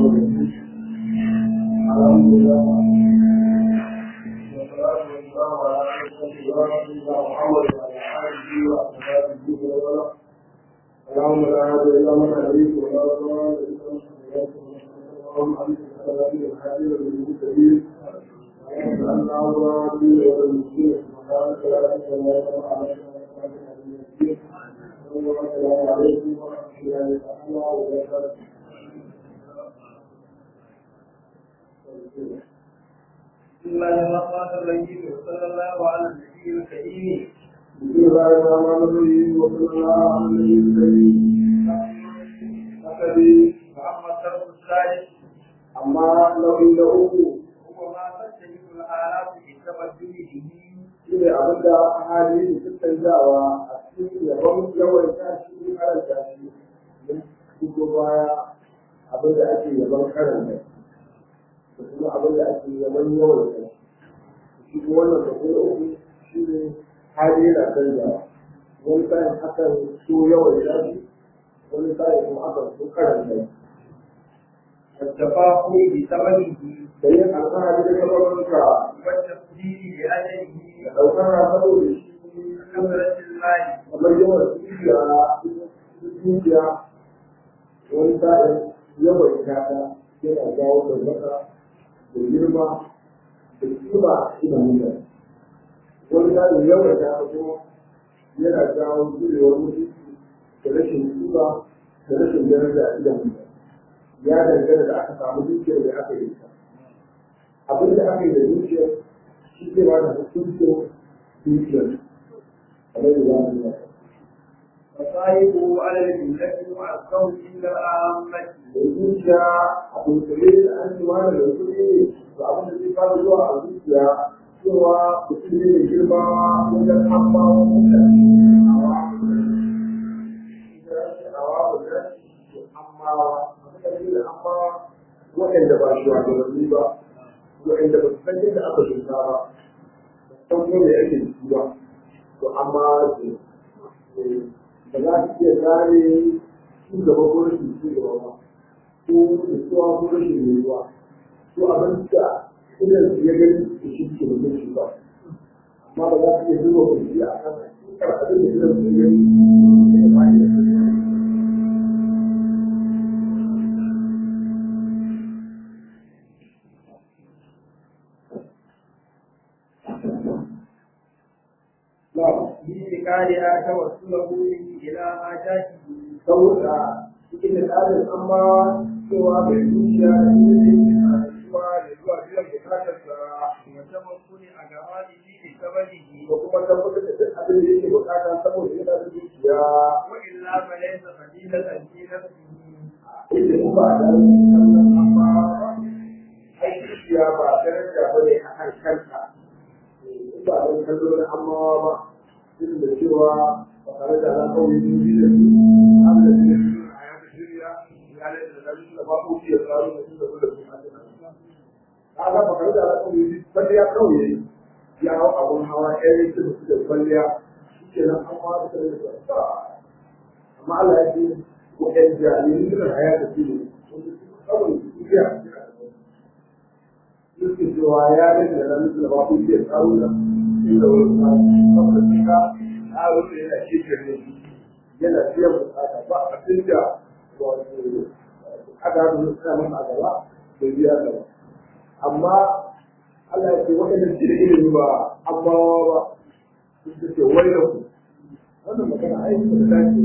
الحمد لله والصلاة والسلام على سيدنا محمد وعلى آله وأصحابه وسلم اللهم لا هادي إلا من هديت ولا ضال إلا من هديت اللهم أنت السلام الحبيب المهتدين اللهم أن أمرادي والمسلمين سبحانك لا إله إلا أنت السلام عليكم ورحمة الله تعالى وبركاته بسم الله الرحمن الرحيم وصلى الله على النبي الكريم بسم الله الرحمن الرحيم وصلى الله على النبي الكريم أخذي محمد صلى الثالث أما لو إنه هو ما تجد الآلاف في التبدل به shine abin da hali da tattanzawa a cikin yabon yawan tashi karanta shi don fito baya abin da ake yabon karanta da kuma abin da ake yabon yawan tashi shi kuma wannan da kuma uku shi ne hali yana canzawa wani sa'in akan so yawan tashi wani sa'in kuma akan so karanta shi والتفاخر بثمنه da yin alfahari da kamarunka والتقدير بأجله da ɗaukar saboda shi وكثرة المال kamar yawan dukiya dukiya wani sa'in yawan kata yana jawo tabbata da girma da kima idan mutane wani sa'in yawan kata kuma yana jawo zurewar mutunci da rashin kima da rashin daraja a idan mutane ya dangana da aka samu dukiyar da aka yi ta abin da aka yi da dukiyar shi ke ba da hukuncin dukiyar kamar da za mu yi وصاحبه على الجملة معظم عند العامة da zuciya a dunkule da an ci mana da kuɗi da abin da zai fara zuwa a zuciya cewa mutum ne mai girma wajen amma waɗanda ba shi wadannan ba waɗanda ba su san yadda aka shuka ba san ko me ake ciki ba to amma ba za su iya gane ci gaba ko rashin ci gaba ba ko nutsuwa ko rashin nutsuwa ko abin da idan su ya gani da shi ke mutum shi ba amma ba za su iya zuwa kurji a kan hakikar abin da idan su ya gani da ba ya بإنتقالها توصله إلى ما جاء saboda cikin da tsarin an ba cewa mai zuciya da ne zuwa da zuwa biyan bukatarsa وتمكن أجواله بسببه da kuma tabbatar da duk abin da yake bukata saboda yana da zuciya وإلا فليس فضيلة في نفسه inda in ba da kallon amma ai zuciya ba daraja ba ne a kan kanta in ba da kallon amma ba duk da cewa ba tare da na kawai zuci da su an da su a yadda shirya ya lalata da su da ba ku fiye tsaro da su da su da su a ga ba tare da na kawai zuci kwalliya kawai ya hau abun hawa ɗaya ne su da su da kwalliya shi ke nan an ma da su da amma Allah ya ce waɗanda jami'in suna haya da su ne kawai iya suke cewa ya rage da nan da ba ku iya tsaro da inda wani saboda suka tsaro da yana shekar ne yana biyan bukata ba abin da wato aka hannu suna masa a gaba da biya gaba amma Allah ya ce waɗanda su da ilimi ba amma ba su ce wai da ku wannan magana aiki da dace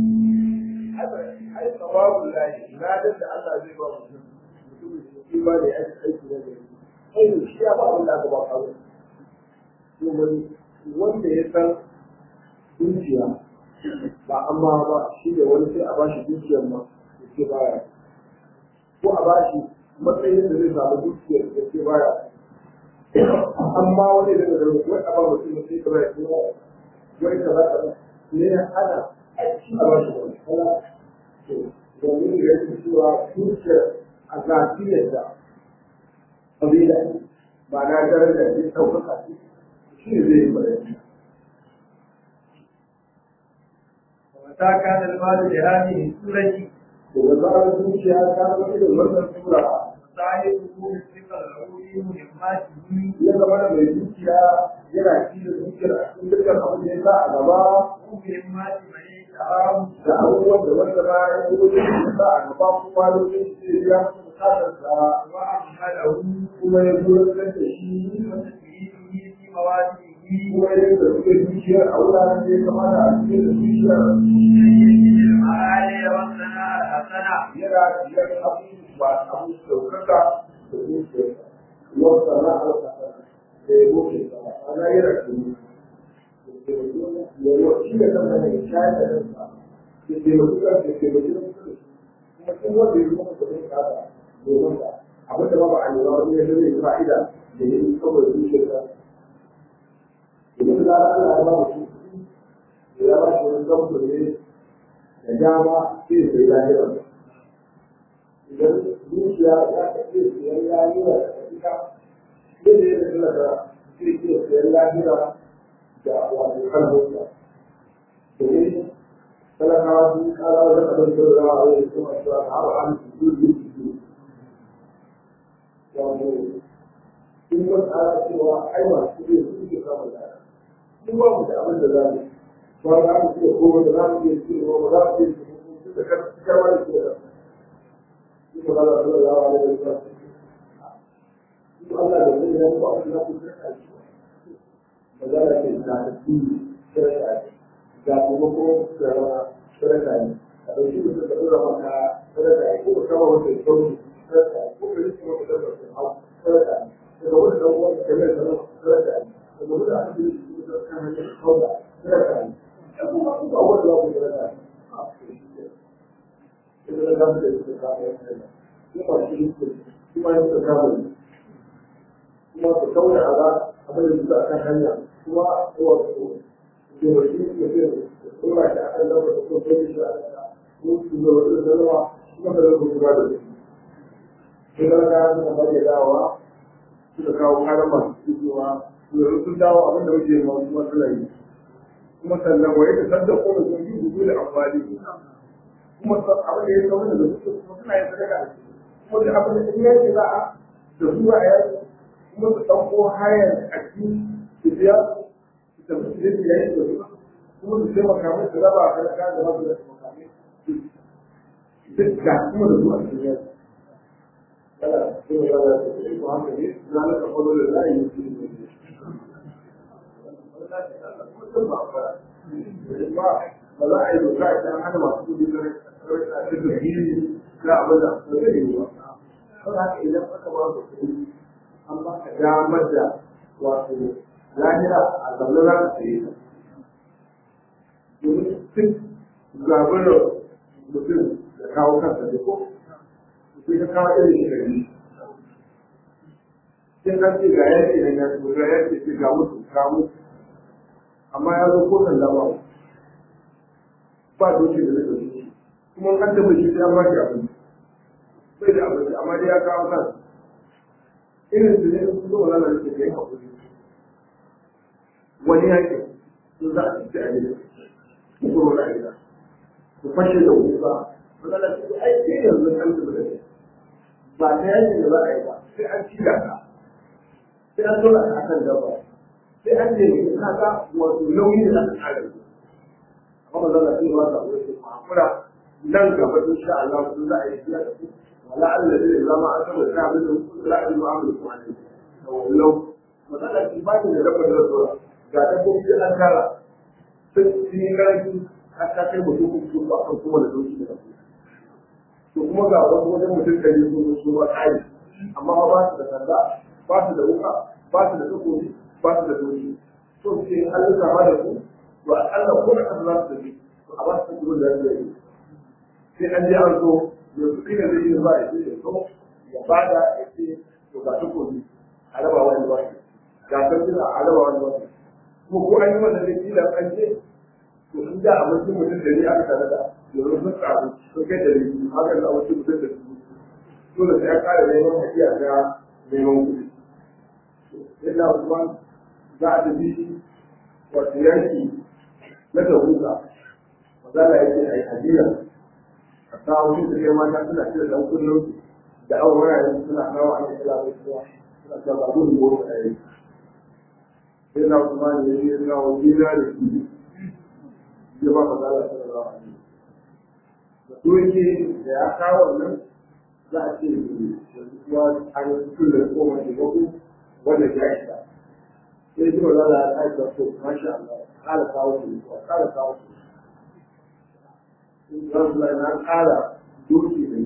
ai tsawabun lahi ladar da Allah zai ba mutum mutum shi ba da aiki aiki da gari ai shi ya ba wanda aka ba kawo to wani wanda ya san dukiya ba amma ba shi da wani sai a ba shi dukiyar ma da ke baya ko a ba shi matsayin da zai samu dukiyar da ke baya amma wani daga gari wai a ba mutum sai ka baya kuma wai ka ba ka ne ana aiki a ba shi wani kala domin da ya fi cewa dukiyar a zafiyar da ƙabila ba na daren da zai ɗaukaka shi shi ne zai yi bayani ومتى كان المال بهذه السورة to da zarar zuciya ta zama irin wannan sura صاحبه الثقة العلوي مهمته ya zama da mai zuciya yana ci da zuciyar a cikin dukkan abin da ya sa a gaba ومهمات من يتعام da abubuwan da wanda ba ya yi wani da sa a gaba kuma lokacin da ya masa bukatar sa وأمهله kuma ya zo da shi وتسليمه في مواده kuma ya da suke zuciyar a wuraren da ya kamata a cikin da zuciyar المعالي والثناء الحسنة yana biyar abubuwa abu saukaka da zuciyar wata na alƙasa da ya goce sama ana yana kuma shi da kansa ne shayar da kansa da taimaki kansa da taimaki na kusa da shi kuma sun wanda ya zama kudin kasa domin ka abin da ba ba a nema wani ya zai fa'ida da ya yi saboda zuciyar ka domin da Allah ya ba mu shi ya ba shi wani zamto ne da dama sai ya sai lahira idan zuciya ya kace siyan lahira da ita sai da ya da talaka sai ke siyan lahira da wato kalmomi domin talakawa sun kara wajen abin da za a yi kuma cewa har an su zuci su wato sun yi tsara cewa ai masu kuɗi su suke samun lada sun ba mu da abin da za mu ba za mu iya koma da za mu iya cewa ba za mu iya cewa da karwa da ke da su ba za su da yawa da ya sa su Allah da zai yi ba su na kusa da shi magana ce na tafi shirka ga kuma ko da shirka ne a ɗauki mutum da ɗora maka shirka ne ko ka kama wata ya sauki shirka ne ko ka yi kuma ka ɗora maka hau shirka ne daga wani ɗan uwan ka mai zama shirka ne daga wani aka yi shi da kan hanyar kauda shirka ne ya kuma su ba wanda za ku shirka ne ita da kama da ita kama ya kai ne kuma shi ne kuma ya ta kama ne kuma ku kauda a za abin da suka akan hanya kuma wato ke wasu ke ke tsora shi akan lafa da kuma kai shi a ko su da wasu zama kuma da zama kuma da su sai da ka suna bari dawa suka kawo karan masu cewa yanzu sun dawo abin da muke ma kuma suna yi kuma sannan waye da sanda ko da sun yi gudu da amfani kuma abin da ya kawo da su kuma suna yin sadaka da shi kuma da abin da ya ce za a da su a yaki kuma su ɗauko hayar a cikin su biya su tafi su zai yayin da su kuma su sai makamai su raba a talaka da masu da makamai duk ga kuma da su a cikin yaki kana cikin rana da su ko haka ne na na kafa da za a yi su ne ba ba za a yi doka idan hana masu kudi na a cikin gini na abin da ba zai yi ba. Saboda haka idan aka ba su kuɗi an baka damar da wato lahira a zaune za ka saye ta. Domin duk zaɓar mutum da kawo kansa da ko, sai ka kawo irin shi gari. Sai ka ce ga yake da ya ce ga yake ce ga mutu ga mutu. Amma ya zo ko nan lama ba doke da zai ɗauki kuma an taɓa shi sai an ba shi abinci. Bai da abinci amma dai ya kawo kansa. irin su ne sun zo wala da kai hakuri wani yakin sun za a ci a gida ku kuro na gida ku fashe da wuka wala da su ai sai yanzu an tafi da kai ba ta yakin da za a yi ba sai an ci da ka sai an dora ka akan dabba sai an nemi ka ga wato nauyi da aka tsara amma ba za a ci ba ta wani hakura nan gaba insha Allah sun za a yi biya da ku ولعل الذي لما أتم الكامل لا يعامل عليه لو مثلا في بعض الرب الرسول قاعد أقول في الأنكار في كلام حتى كي mutum su ba kan kuma da doki da to kuma ga wasu wajen mutum da yi sun su ba kai amma ba su da sanda ba su da wuka ba su da takobi ba su da doki to sai an yi kama da su to a kalla ko da kan za su tafi to a ba su takobi da su yi sai an je an zo yanzu kai da zai yi ba ya ce so ya bada ya ce to ga ta kobi a raba wani ba ga ta tuna a raba wani ba ko ko an yi wannan da kila an je to in da a mutum mutum da ni aka tare da yanzu sun tsaru sun kai da ni haka da mutum mutum da su dole sai an kare neman hakiya ga neman kuɗi illa Usman za a tafi wato yanki na tabuka mazala ya ce a yi hajiyar a kawo shi da kai mata suna cire dan kullum da awon wurare suna kawo an yi kala mai suwa suna cewa ba gudun goro da yayi sai na kuma ne ya yi kawo gida da su ya ba ka zala sallallahu alaihi da su yake da ya kawo nan za a ce yanzu kuwa an yi cikin da koma da baku wanda ya isa sai ji wanda za a aika so masha Allah kara kawo su kuwa kara kawo su za su zai na kara doki ne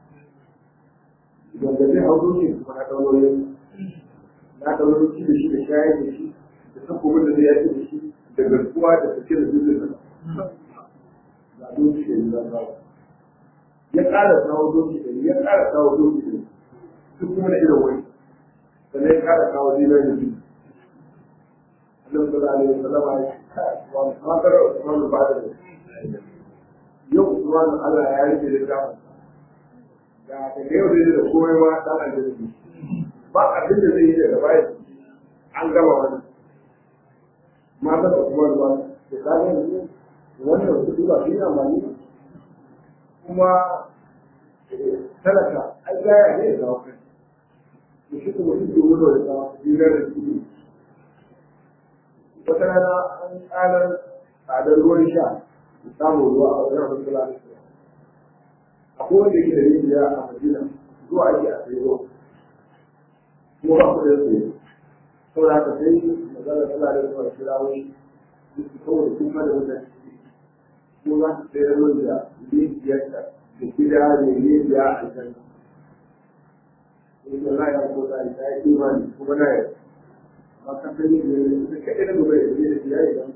wanda zai hau doki kuma na kawo yin na kawo doki da shi da shayar da shi da takobin da zai yaki da shi da garkuwa da sake da dukkan nan ga doki da ya kawo ya ƙara kawo doki da ya ƙara kawo doki da su kuma da irin wani sannan ya ƙara kawo dinar da su Allah sallallahu alaihi wasallam ya wa makar Usman ba da yau Usman Allah ya rike da ta ga daga yau zai da komai ma dan aljanna ba abin da zai yi daga baya an gama wani mata da kuma ba da kaga wannan su ba shi amfani kuma talaka ai gaya ne da kai da shi kuma shi domin da ta dinar da shi wata rana an tsarar tsadar ruwan sha da samun ruwa a wajen wasu lalata akwai wanda yake da rijiya a madina zuwa ake a sayi ruwa kuma ba ku da tsaye saboda haka sai magana tana da zuwa kira wani su saboda kuma da mutane ko za su sayar min da rijiyarta da gida da rijiya a can in da ya ko da ta yi imani kuma na yau amma ka sani da da kaɗai da gobe da da ya yi da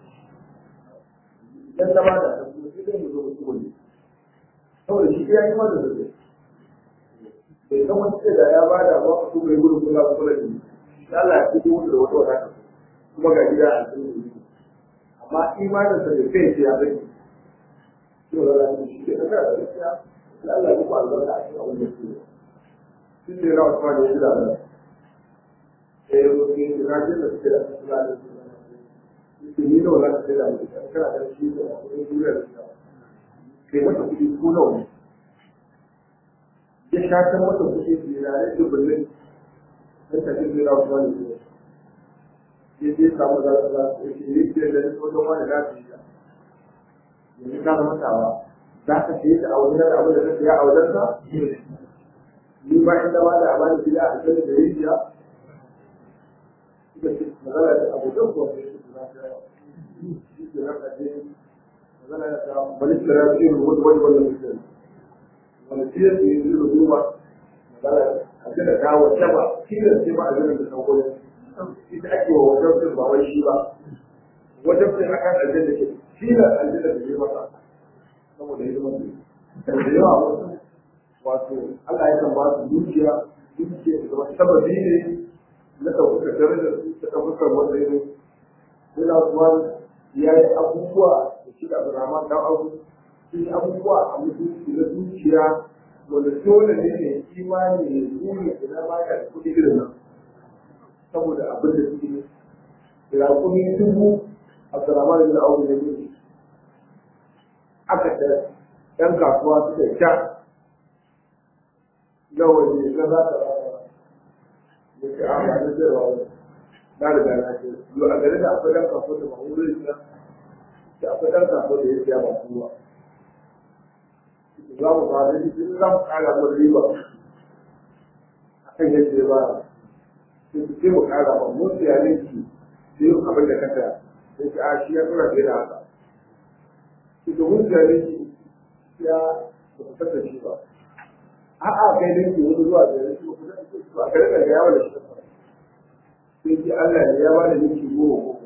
idan ta bada ta kuma sai dai mu zo mu wani saboda shi ya yi mana da zai bai san wani ce da ya bada ba ku bai gudu kula ba kula da ni Allah ya fito da wata wata kuma ga gida a cikin amma imanin sa bai kai ya zai to da ran shi ke da gaskiya Allah ya ku albarka a cikin abin da ke shi ne rawa kuma da shi da Allah eh ko ke da ji da shi da Allah da shi ni da wala da da shi kana da shi da kuma duniya da shi kai mata kudi ko nawa ne ya shata mata kudi da rare da bullin dan ta ce rawa kuma da shi ya je samu da Allah ya ce ni da da ko don wani da shi yanzu ka zama tawa za ka sayi da aure da abin da ka saya a wajen sa ni ba inda ba da abani gida a cikin da rijiya suka ce magana da abokan kuwa ne su na ta shi ke nan kaje magana da ta bani tsara da irin wani wani wani mutum wani fiye da yin zuru duba magana a gina ta wata ba kiyar ce ba a gina da sauko ita ake wa wajen sun ba wai shi ba wajen sun akan aljanna ke tilar aljanna da yi masa saboda yi masa da yawa wasu wato Allah ya kan ba su dukiya dukiya da zama sababi ne na ɗaukaka darajar su ta ɗaukakar wanda ya zo yana kuma ya yi abubuwa da shi da Abdurrahman dan Abu sun yi abubuwa a mutunci na dukiya wanda dole ne ne imani ya zuri idan ba ya da kuɗi irin nan saboda abin da suke da raƙumi dubu Abdurrahman bin Auf ne ne aka da ɗan kasuwa suka ta nawa ne na za ta rana da ke a ba da zai na riga na ce yau a gari da akwai ɗan kasuwa da mahimmanci na da akwai ɗan kasuwa da ya siya ba kowa za mu ba da shi za mu ƙara mun riba a kan yadda ya ba sai mu ƙara ba mun siya ne ki sai abin da ka saya sai ce a shi ya tura fiye da haka shi domin jari ya ba ku saka shi ba a'a kai ne ke wani zuwa jari shi ba ku saka shi ba kare da ya wala shi sai ce Allah ne ya bada miki goma ko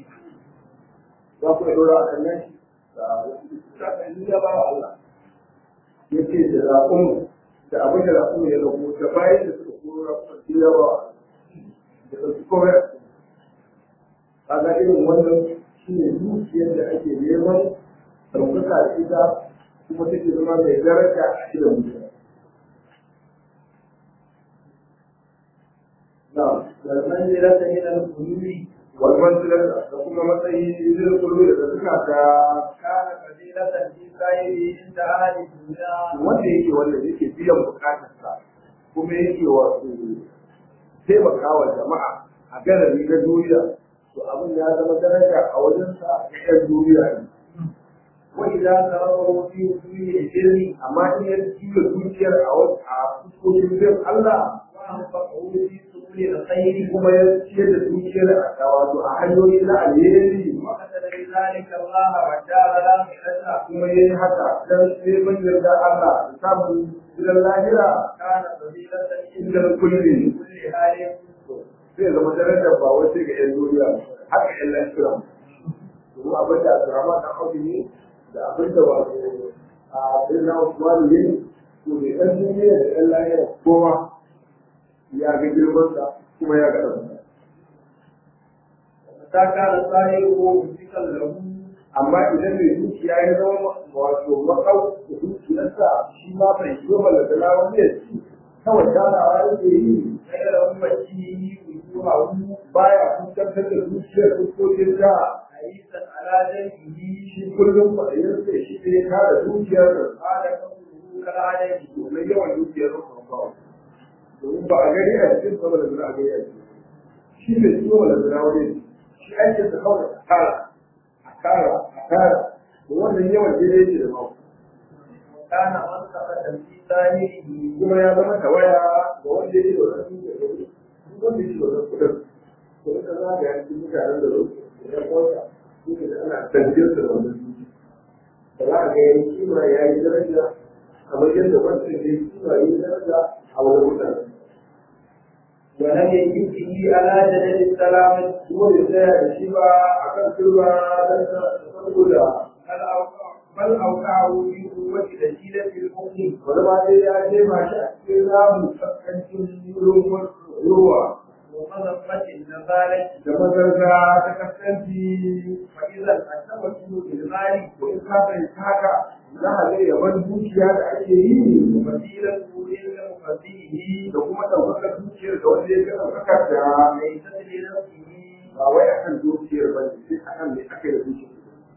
za ku dora a kan nan shi ya ba wa Allah ya ce da raƙun da abin da raƙun ya rabu da bayan da suka koro raƙun ya ba wa da ɗauki komai kaga irin wannan shi ne dukiyar da ake neman ɗaukaka da ita kuma take zama mai daraja a cikin mutane. Na, والمنزلة من القلوب والmanzilar da kuma matsayi zai kullu da suka ta كان فضيلة في سائره عند أهل الدنيا wanda yake wanda yake biyan bukatarsa kuma yake wato taimakawa jama'a a garari na duniya to abin ya zama daraja a wajensa ga 'yan duniya ne وإذا تركوا في وجوه البر amma in ya juya dukiyar a wasu a fuskokin bin Allah وأنفقوا في سبل الخير kuma ya ciyar da dukiyar a wato a hanyoyi na alheri وقتل بذلك الله والدار الآخرة kuma ya yi haka don neman yarda Allah da samun gidan lahira كان فضيلة inda kulli كل حال zai zama darajar ba wai sai ga 'yan duniya haka 'yan lafiya domin abin da Abdurrahman dan Audu ne da abin da wato a Birnin Usmanu ne to mai ɗan duniya da 'yan lahira kowa ya ga girmansa kuma ya ga ɗansa متى كان صاحبه ممسكا له amma idan mai dukiya ya zama wato makau da dukiyarsa shi ma bai yi wa malakala wani ya ci kawai tarawa yake yi غير أمته وجوهه baya fuskantar da dukiyar fuskokin ta حريصا على جنبه shi kullum kwaɗayarsa shi ne ya kare dukiyar قال قوله كالعدم domin yawan dukiyar rukun bawa domin ba a gani a cikin sama da zira a gani a cikin shi bai ciwo wala zira wani shi aikin da kawai a kara a kara a kara da wannan yawan daidai yake da mako وكان منطقة في ظاهره kuma ya zama tawaya ga wanda yake da wannan dukiyar da wani duk wanda yake da wannan kudin to ita za ga yankin mutanen da zuwa da ya kwanta duka da ana tafiyar da wannan dukiya da za a ga yanki kima ya yi daraja kamar yadda wancan ya yi kima ya yi daraja a wani mutane ولم يجد به على جدل السلامة kuma bai tsaya da shi ba a kan turba don saboda بل أوقع بل أوقعه في قوة دليلة المؤمن wani ma dai ya jefa shi a cikin ramin kaskancin ruwa ومذمة النزالة da mazarga ta kaskanci فإذا التوسل بالمال ko in ka fahimta haka za a ga yaban dukiya da ake yi وفضيلة للمفضله da kuma ɗaukakar dukiyar da wanda ya ga ɗaukakar da ليست لنفسه ba wai akan dukiyar ba ne sai akan me aka yi da dukiyar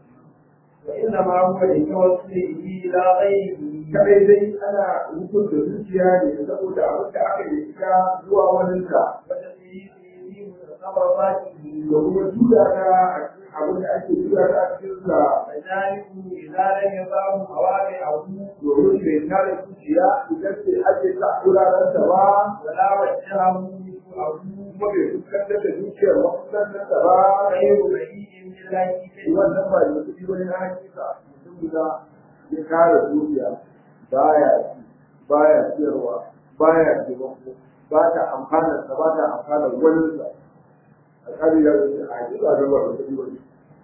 وإنما هو لتوسله إلى غيره kadai dai ana hukunta zuciya ne saboda abin da aka yi ita zuwa waninta وتسليمه متصرفاته da kuma tura ta abin da ake tura ta a cikin sa فذلك إذا لم يفهم مواقعه domin bai tare zuciya idan sai ake sa wuraren ta ba ولا وجهه نفوعه kuma bai fuskantar da zuciyar mafuskantar ta ba غير بعيد من ذلك wannan ba da kuɗi wani na hakika mutum da ya kare zuciya baya ci baya ciyarwa baya taimako ba ta amfana ta ba ta amfana wani sa a kare ya zai a hakika da ba da kuɗi wani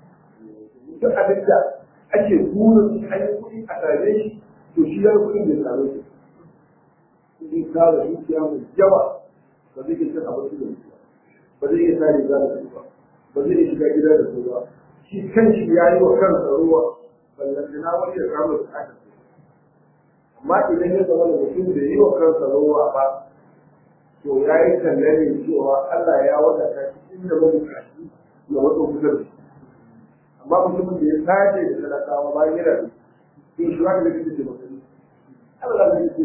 duk abin da ake burin an yi kuɗi a same shi to shi ya kuɗin bai same shi kuɗi kare zuciya mai yawa ba zai iya cin abinci da zuciya ba zai iya sa riga da su ba ba zai iya shiga gida da su ba shi kanshi ya yi wa kansa ruwa ballantana wani ya samu bukatar su amma idan ya zama da mutum da yi wa kansa ruwa ba to ya yi tallane cewa Allah ya wadata shi inda mabukaci ya wato kusa da shi amma mutumin da ya sace da talakawa bayan yana da to shi wani da kike mutum Allah ne yake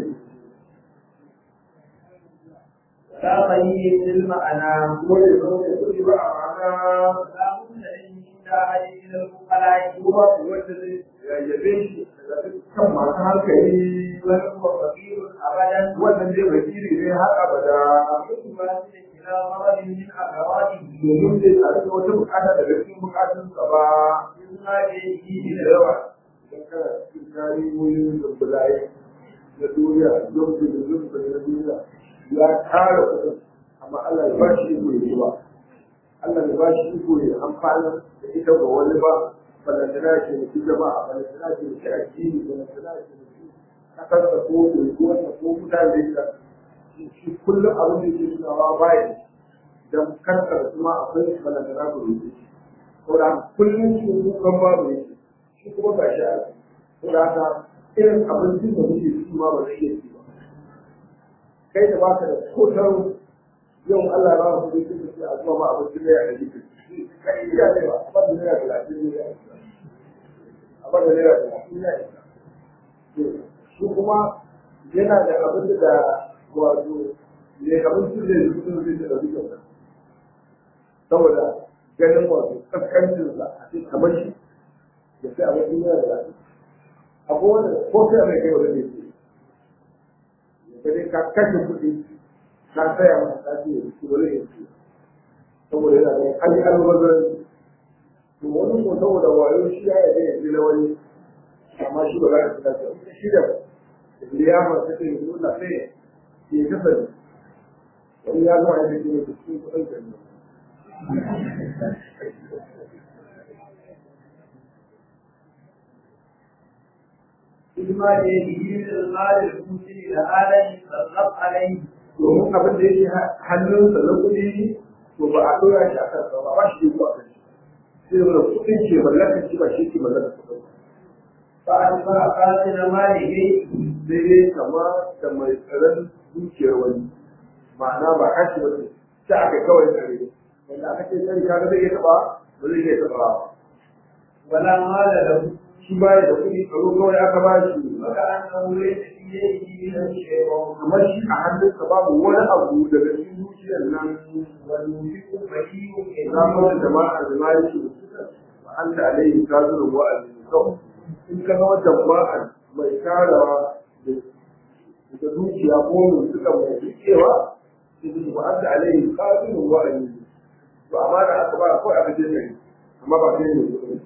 لا غني للمعنى kuma ya zama da kuɗi ba a ma'ana لا بد أن يشد عليه من الفقراء kuma wanda zai yabe shi daga kan masu hankali وهو فقير أبدا wannan zai wakili ne har abada ثم إلى مرض من أمراضه domin zai tare da wata bukata daga cikin bukatunsa ba مما يجيه da yawa idan kana cikin tarihohin zumbulaye na duniya zumbi da zumbi na duniya ya kare kuɗin amma Allah ya ba shi iko ya ba Allah ya ba shi iko ya amfana da ita ga wani ba balantana ke mutu jama'a balantana ke mutu addini balantana ke mutu kasarsa ko unguwarsa ko mutane da shi kullum abin da ke tunawa baya don kansa da kuma akwai balantana ku rufe shi saboda kullum shi kukan babu yake shi kuma ga shi a saboda haka irin abincin da muke ci ma ba zai iya ci ba kai da baka da kotar yau Allah ya ba mu kuɗi sai ka ce a zuwa ma abincin da ya da jiki kai ya ne ba ba da ya da lafiya ne ya bada naira talatin ya isa shi kuma yana da abin da wato ne abin da zai zuwa zai da ɗauki kyauta saboda ganin wato kaskancinsa a cikin kamar shi da sai abin duniya da lafiya akwai wanda ko sai mai kai wanda ne ce ka kashe kuɗi ka saya masa tafi ya ci wani ya ci saboda yana da an yi almubazzaranci to wani ko saboda wayo shi ya yabe ya ji na wani amma shi ba za ka fita ta shi da liyama ta ce yanzu na sai ya kasance wani ya zama yadda ke da cikin kuɗin kan بما يده من المال المسلم لآله صلى عليه domin abin da yake hannunsa na kuɗi to ba a ɗora shi a kansa ba ba shi da zuwa kan shi sai da kuɗin ke mallaka shi ba shi ke mallaka kuɗin فأتبع قاتل ماله sai dai kama da mai tsaron dukiyar wani ma'ana ba kashi ba ne sai aka kawai tsare wanda aka ce tsari kaga zai iya taɓa ba zai iya taɓa ولا مال له shi ba da kuɗi tsaro kawai aka ba shi وكأنه ليس في يده من شيء kamar shi a hannunsa babu wani abu daga cikin dukiyar nan والمنفق بهيم zafin jama'a da ma yake da suka wa an da alayhi kazurin wa'azi kawai in ka ga wata jama'a mai tarawa da dukiya ko mai suka mai rikewa sai su wa an da alayhi kazurin wa'azi to amma da aka ba kawai aka je kai amma ba kai ne kuɗi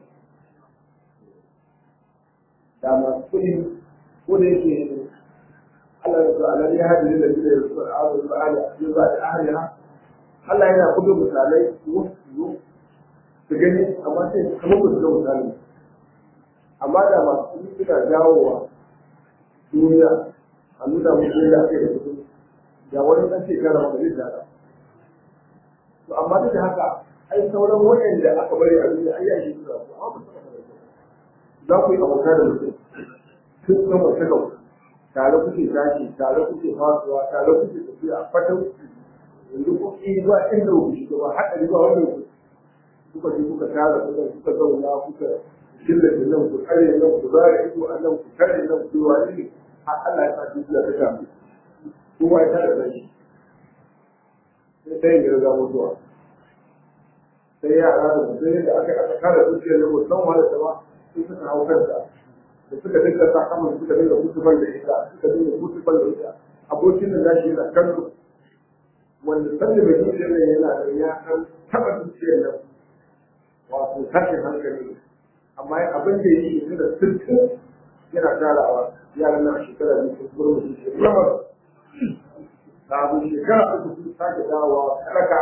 da masu kuɗi ko da yake Allah ya ta'ala ya hadi da gida ya su al'adu da ala ya ba da ahliha Allah yana kudu misalai wasu su gani amma sai kamar ba su ga misali amma da masu kuɗi suna jawowa duniya a nuna musu yadda ake da kuɗi da wani ɗan shekara wanda zai dada to amma duk da haka ai sauran waɗanda aka bari a duniya ai yashi suna su amma ba su za ku yi abota da mutum tun san wata gaba tare kuke tashi tare kuke fasuwa tare kuke tafiya fatan yanzu kuke zuwa inda ku shiga ba haɗari ba wanda ku kuka je kuka tara kuka kuka zauna kuka killace nan ku kare nan ku zara ido a nan ku kare nan ku wani ne har Allah ya sa dukiya ta kamu kowa ya tara da shi sai ta yin garga mutuwa sai yara da mutum da aka aka kara dukiyar nan musamman wanda ta ba sai suka hau kanta da suka dinga sa kamar suka dinga mutuban da ita suka dinga mutuban da ita abokin da nashi yana kallo wanda sanda mai dukiyar nan yana da ya san taɓa dukiyar nan wato tashin hankali amma abin da ya yi da sirkin yana tarawa yaran nan a shekara biyu sun zuru da shi lamar kafin shekara uku sun sake dawowa karaka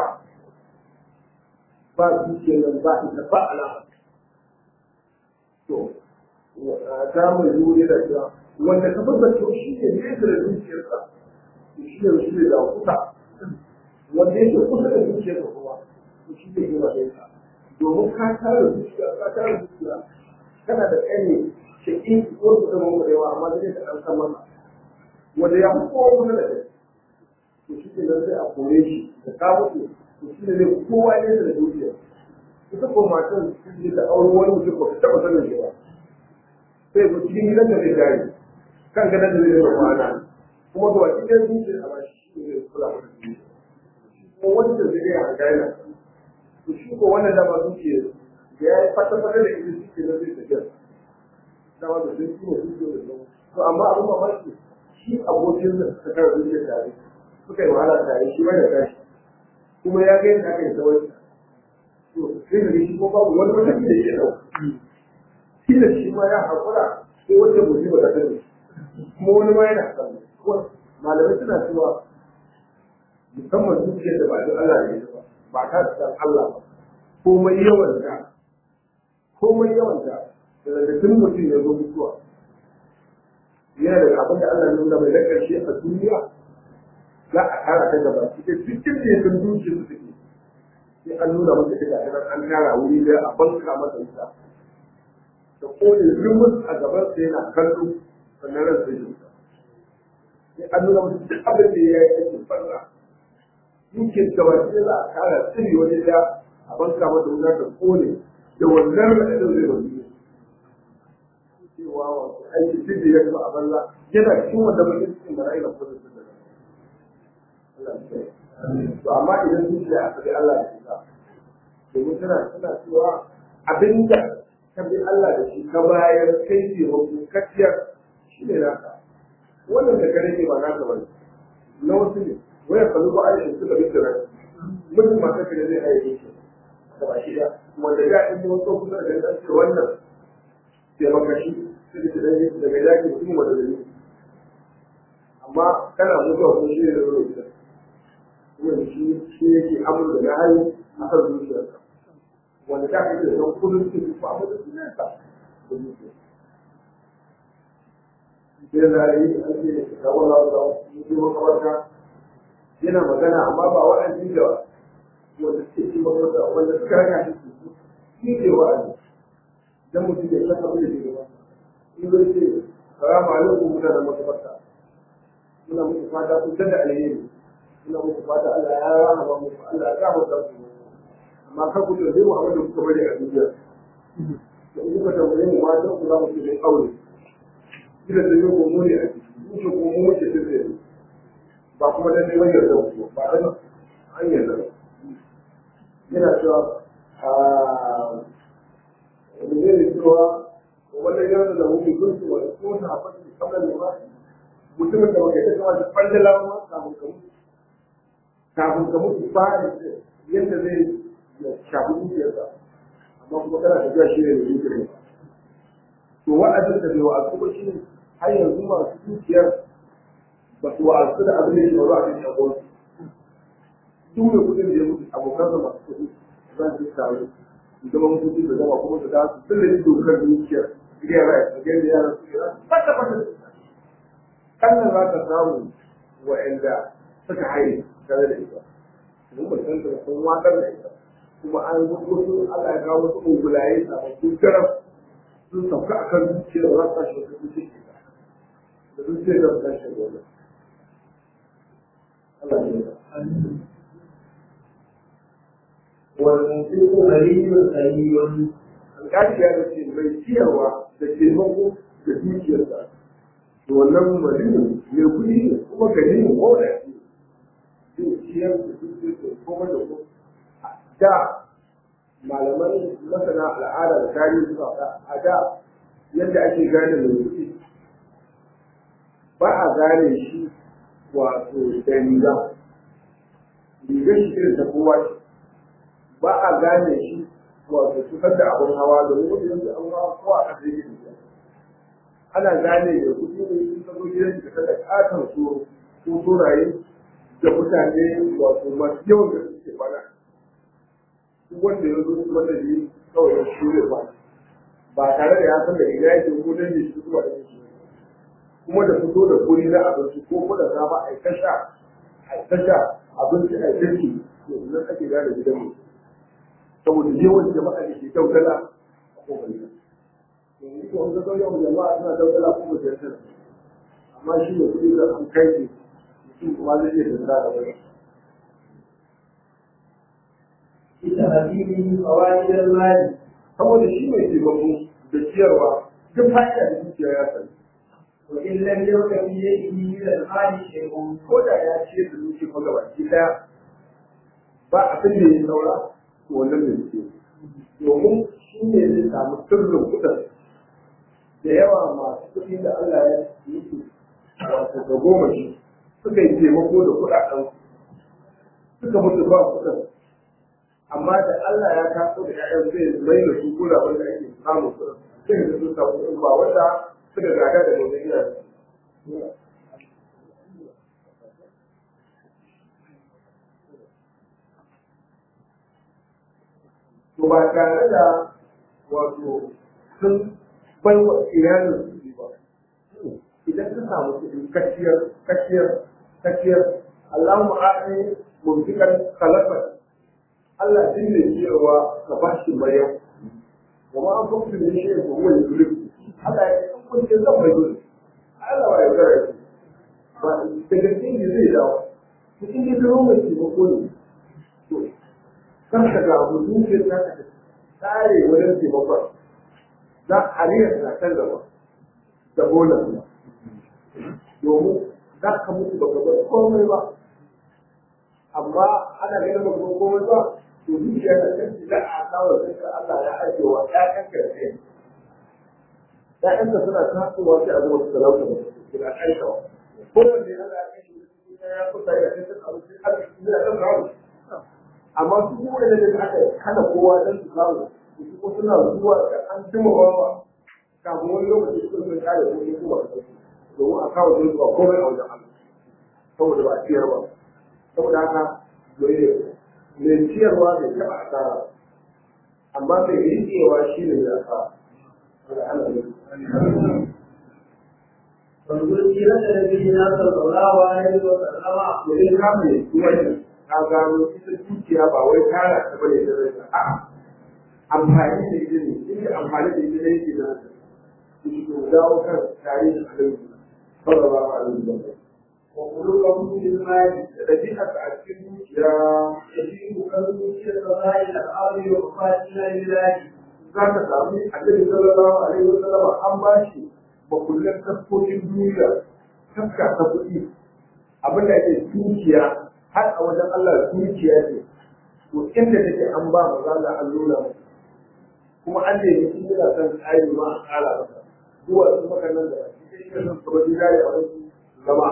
ba dukiyar nan ba ita ba alama to ta mai zuwa da cewa wanda ka bar to shi ne nesa da dukiyarsa shi ne shi ne da kusa wanda yake kusa da dukiyarsa kuma shi ne gina da ita domin ka tara dukiya ka tara dukiya kana da ƙane shaƙi ko su zama mu da yawa amma zai ka ɗan san masa wanda ya fi kowa kusa da kai to shi ne nan sai a kore shi da ka mutu to shi ne zai kowa nesa da dukiya ita ko matan su da auren wani mutum ba ka taɓa sanin shi ba sai ku cikin gidan da zai gari kan ganin da zai zama kwana kuma ga baki ɗaya zuciya a ba shi ne zai kula da shi kuma wanda zai iya hangana to shi ko wannan dama zuciya da ya yi fata-fata da ita shi ke na zai tafiya dama da sun kuma zuciya da zama to amma abin mamaki shi abokin da suka kara zuciya tare suka yi wahala tare shi wanda tashi kuma ya ga yadda aka yi tsawon to sai da shi ko babu wani wata da ke ɗauka shi da shi ma ya haƙura sai wata musiba ta sani kuma wani ma yana sani malamai suna cewa musamman zuciyar da ba da Allah ne ba ba ta san Allah ba komai yawan ta komai yawan ta daga tun mutum ya zo mutuwa yana da abin da Allah nuna mai na ƙarshe a duniya za a tara ta gaba ita cikin da ya san zuciyar su take sai an nuna masa ita ga an tara wuri da a banka masa ita da kone zumus a gaban sa yana kallo sannan ran sai shi sai an nuna masa duk abin da ya yi aikin farra dukin gaba sai za a kara tsiri wani da a banka masa wuta da kone da wannan raɗaɗin zai wani cewa wato aiki duk da ya gaba a banza yana cikin wanda bakin cikin mara'i na kuma da Allah ya to amma idan zuciya a sabi Allah da ita domin tana tana cewa abinda ka bi Allah da shi ka bayar kai ce wasu kaciyar shi ne naka wannan da ka rage ba naka ba ne na wasu ne waya kalu ba aishin suka bi da rai mutum masu kare zai aiki shi da ba shi da wanda ya in yi wasu kusa da ɗan ce wannan taimakashi su da ɗan daga yaƙi mutum wanda da ne amma kana mutuwa kuma shi ne da zai ita kuma shi shi yake amur da na hali a kan zuciyarka wanda ta kake da kullum su su fa da su nesa da zuciya sai da yi an ce da wannan da su makabarta yana magana amma ba wa'azi da wanda suke ci makaranta wanda suka raka shi su shi ke wa'azi dan mutum ya san abin da ke gaba in zai ce salamu alaikum mutanen makabarta muna muku fata ku da alheri muna muku fata Allah ya rahama muku Allah ya gafarta ku amma kar ku tambaye mu abin da kuka bari a duniya to in kuka tambaye mu ma dan ku za mu ce dai aure kila da yau mu ne a ciki mu ce ko mu ce dai ba kuma dan neman yarda ku ba dan an yarda yana cewa a da zai cewa wannan yarda da mu kun su wani ko ta haɓar da kamar da ba mutumin da baka yi kama da ɓangala ma kafin ka mutu kafin ka mutu ba yadda zai shafi zuciyarsa amma kuma kana tafiya shi ne da zuciyar to wa'azin da bai wa'azu ba shi ne har yanzu masu zuciyar ba su wa'azu da abin da ya shawaru a kan shagon duk da kudin da ya mutu abokan da masu kuɗi za su taru su zama mutunci da zama kuma su dasu sun da dokar zuciyar gidan rai da gidan yaran su kira fata fata kannan za ka samu wa'anda suka haye tare da ita mun ba san da sun watsar da ita kuma an wasu Allah ya kawo wasu ungulaye sababbin garam sun sauka a kan zuciya da za su tashi wasu zuciya ke da zuciya da su tashi wani Allah ya والمنفق غني غني alƙali ya ce mai ciyarwa da taimako da dukiyarsa to wannan malinu mai kuɗi ne kuma gani ne ko da zai ciyar da dukiyarsa kuma da kuma da malaman masana al'ada da tarihi suka faɗa a da yadda ake gane mai kuɗi ba a gane shi wato da riga rigar shi irin ta kowa ce ba a gane shi wato cutar da abin hawa domin wani yanzu an hawa ko a ƙasa yake da ana gane da kuɗi ne in ka zo gidan da kada ƙaton su ko turaye da mutane wato masu yawan da suke bana duk wanda ya zo wanda ne kawai ya shure ba ba tare da ya san da riga yake ko dan ne shi zuwa da shi kuma da fito da guri na abinci ko kuma da safa a ta sha a ta sha abinci a jirki to nan ake gane gidan mu saboda yawan jama'a da ke daudala a kofar gida yanzu ko ga yawan jama'a suna daudala kuma da yasa amma shi ne kudi da an kai ne mutum kuma zai iya danda da wani بتهذيب فوائد المال saboda shi mai taimako da ciyarwa duk fa'ida da zuciya ya sani وإن لم يكن في يده من المال شيء ko da ya ciyar da zuciya ko gabaki daya ba abin da ya saura to wannan ne suke domin shi ne zai samu sirrin kuɗin da yawa masu kuɗi da Allah ya yi su wato ga goma shi suka yi taimako da kuɗaɗen suka mutu ba kuɗin amma da Allah ya kaso da ƴaƴan zai mai da su kula wanda ake samun kuɗin sai da su samu kuɗin ba wanda suka gada da wanda iya to ba tare da wato sun bai wa iyalin su ba idan ka samu kuɗi kaciyar kaciyar kaciyar Allahumma a'ani mumtikan khalafat Allah din ne cewa ka ba shi bayan wa ma an kuma da shi ko wani zulub Allah ya san kun ce zan bai zulub Allah ba ya gare ba da gaske ne zai dawo mutum ne da ruwan ce ba ko ne to kan ka ga abu dukiyar ta ka tsare wajen taimakon za a riyar na kan gaba da bolan ba domin za ka mutu ba bar komai ba amma ana ganin ba bar komai ba to dukiya da kanki za a kawo kanka Allah ya ajiye wa ƴaƴanka da kai ƴaƴanka suna tasowa sai a zuwa su talauta da su suna aikawa kowanne Allah ya kashe ya kusa ya kai sun abu sai arziki ya ɗan kawo amma su kuma da da aka kana kowa dan su kawo su kuma suna zuwa da an jima bawa kafin wani lokaci su sun kare ko ne kuma da su domin a kawo sun zuwa komai a wajen Allah saboda ba a ciyar ba saboda haka mai ciyarwa bai taɓa asara amma mai riƙewa shi ne ya asara فانظر سيرة نبينا صلى الله عليه وسلم domin kame wani ta gano ita dukiya ba wai tara ta bane da rai a'a amfani da ita ne inda amfani da ita ne yake da haka su ko dawo kan tarihin alaihi sallallahu alaihi wa sallam wa qulubuhum bil mali da dabi'a a cikin dukiya yajibu kalbu fi sara'i al-ardi wa fatina lillahi za ka sami annabi sallallahu alaihi wa sallam an ba shi makullan tafkokin duniya tafka ta kuɗi abin da ake dukiya har a wajen Allah dukiya ce to inda take an ba maza da an nuna masa kuma an da yake yana son tsari ma a ƙara masa zuwa su maka nan da shi ke son su bari dare a wani zama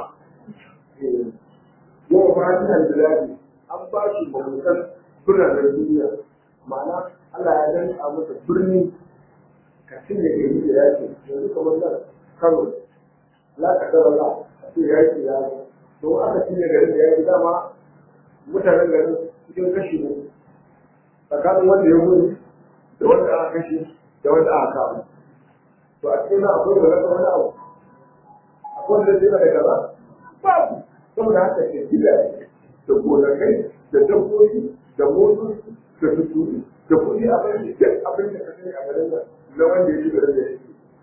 yawa fatihan biladi an ba shi mamutan biranen duniya ma'ana Allah ya danka masa birni ka cinye gari da yaki yanzu kamar nan Kano la ka dara la a ce yaki ya zo to aka cinye garin da yaki dama mutanen garin cikin kashi ne tsakanin wanda ya gudu da wanda aka kashe da wanda aka kama to a cikin akwai da rasa wani abu akwai wanda zai da kaza babu saboda haka ke gidaje da gonakai da dabbobi da motoci da tuturi da kuɗi a bai duk abin da ka sani a garin nan na wanda ya ci garin da yake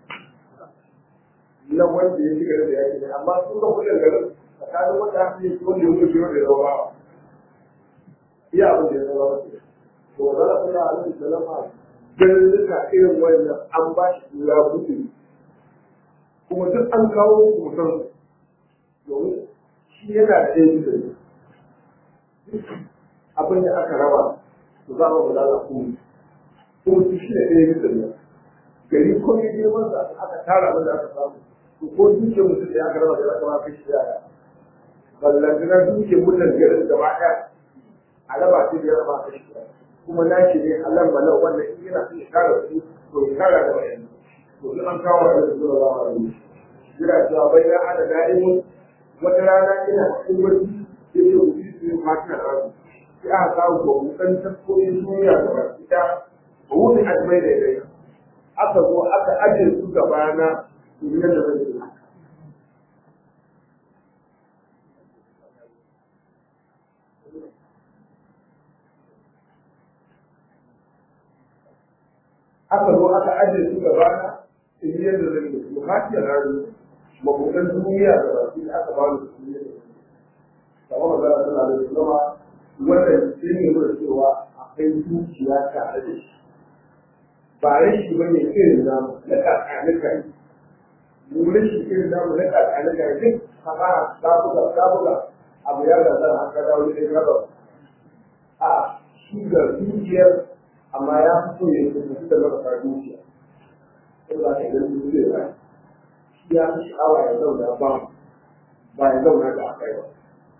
na wanda ya ci garin da yake ne amma sun ga kuɗin garin tsakanin wanda aka yi wanda ya mutu wanda ya zama bawa iya abin da ya zama wasu to za a kula a nan salama ganin duka irin wannan an ba shi tura mutu kuma duk an kawo mutum domin shi yana da ɗaya bisa ne abin da aka raba to za a ba za a kuma kuma su shi ne ɗaya bisa ne gari ko ne girman sa aka tara abin da aka samu to ko dukiyar mutum da aka raba da aka ba kai shi yaya ballantana dukiyar mutum garin gaba ɗaya a raba shi da ya raba kai shi kuma na shi ne halar malau wanda in yana son ya kara su to ya kara da wayan to in an kawo da zuwa za a yi jira cewa bai na ada da'imun wata rana ina cikin wani ya ce ku su yi fatan rabu sai aka kawo ba mu san tafkoyin duniya da ba ita ba wuni ajmai da dai aka zo aka ajiye su gaba na duniyar da zai yi aka zo aka ajiye su gaba na duniyar da zai yi su hajiyar rari mabudan duniya da ba su aka ba su duniyar da kamar magana tana da zama wannan shi ne nuna cewa akwai dukiya tare da shi ba rashi ba ne irin namu na kakanika ne mu rashi irin namu na kakanika ne duk haka ta buga ta buga abu ya gaza haka dawo ne ka ba a shi ga dukiyar amma ya fito ya kuma da marasa dukiya ko ba ta ganin dukiyar ba shi ya fi sha'awa ya zauna ba ba ya zauna da akai ba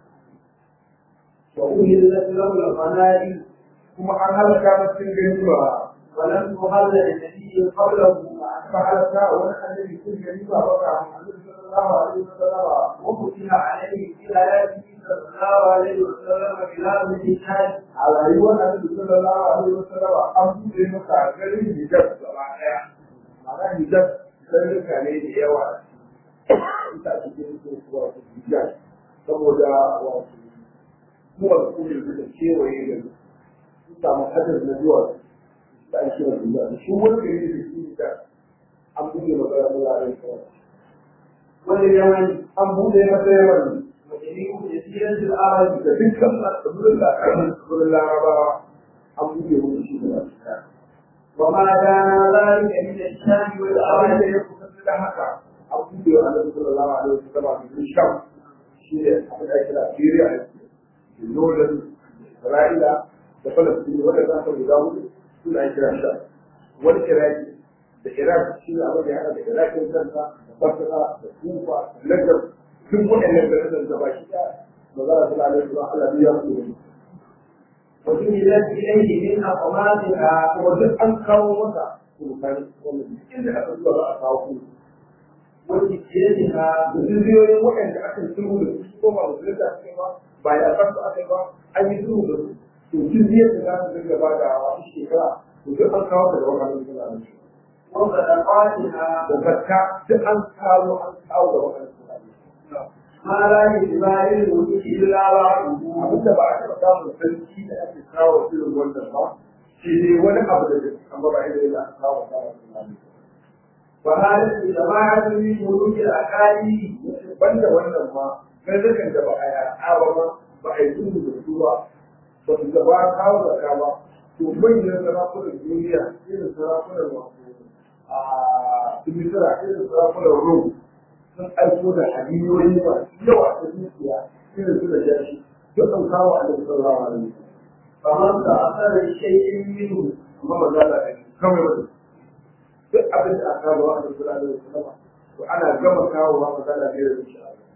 وأهلت له الغنائم kuma an halaka mutum gani ba ولم تهل لنبي قبله ba halaka wani annabi sun gani ba ba ka annabi sallallahu alaihi wasallam وفتح عليه في آياته صلى الله عليه وسلم بلاد الإنسان a rayuwar annabi sallallahu alaihi wasallam an buɗe maka garin hijab gaba daya ma'ana hijab garuruka ne da yawa ita cikin kuwa hijab saboda wato zuwa kudin da kewaye da su samu hadar na zuwa da an kira hijab shi wani gari da shi da an buɗe maka wuraren kawai واليمن an buɗe masa yawan وجميع جزيرة العرب da dukkan tsibirin tsibirin larabawa an buɗe musu shi da wasu ɗaya وما كان ذلك من الشام abin da والأرض ya kusa da haka an buɗe wa annabi sallallahu alaihi wasallam da sham shi ne abin da ake kira Syria da Jordan Isra'ila da Palestine wanda za ka guda hudu suna ake kira sham wani Iraki da Iraq shi ne abin da ya haɗa da Irakin kanta da Basra da Kufa da Najar duk waɗannan garin da ba shi da magana sallallahu alaihi wasallam Allah ya mutu وجعلت إليه من أقواتها kuma duk an kawo masa sultani wanda duk inda aka zuwa za a kawo kuma وجزيتها da jirgiyoyin waɗanda aka yi sulhu da su ko ba musulunta aka yi ba ba ya san su aka yi ba an yi sulhu da su to jirgiyar da za su dinga ba da wasu shekara to duk an kawo daga wannan sulhu وصدقاتها da zakka duk an kawo an kawo da wannan sulhu ما لا يجبال الملك إلا بعده abinda ba a taɓa samun sarki da ake kawo irin wannan ba shi ne wani abu da zai amma ba irin da aka kawo kawo sulhu وهذه جماعة من ملوك الأكاذيب banda wannan ma garzakan da ba a yaɗa ba ma ba a yi sulhu da su ba ba su gaba kawo zaka ba to manyan sarakunan duniya irin sarakunan wato a tumisira irin sarakunan rom sun aiko da hadiyoyi masu yawa ta dukiya irin su da jashi duk an kawo a da sallallahu alaihi wasallam فمن تأثر بشيء منه amma ba za a yi kawai wani duk abin da aka kawo a da sallallahu alaihi wasallam to ana gama kawo ba za a yi da shi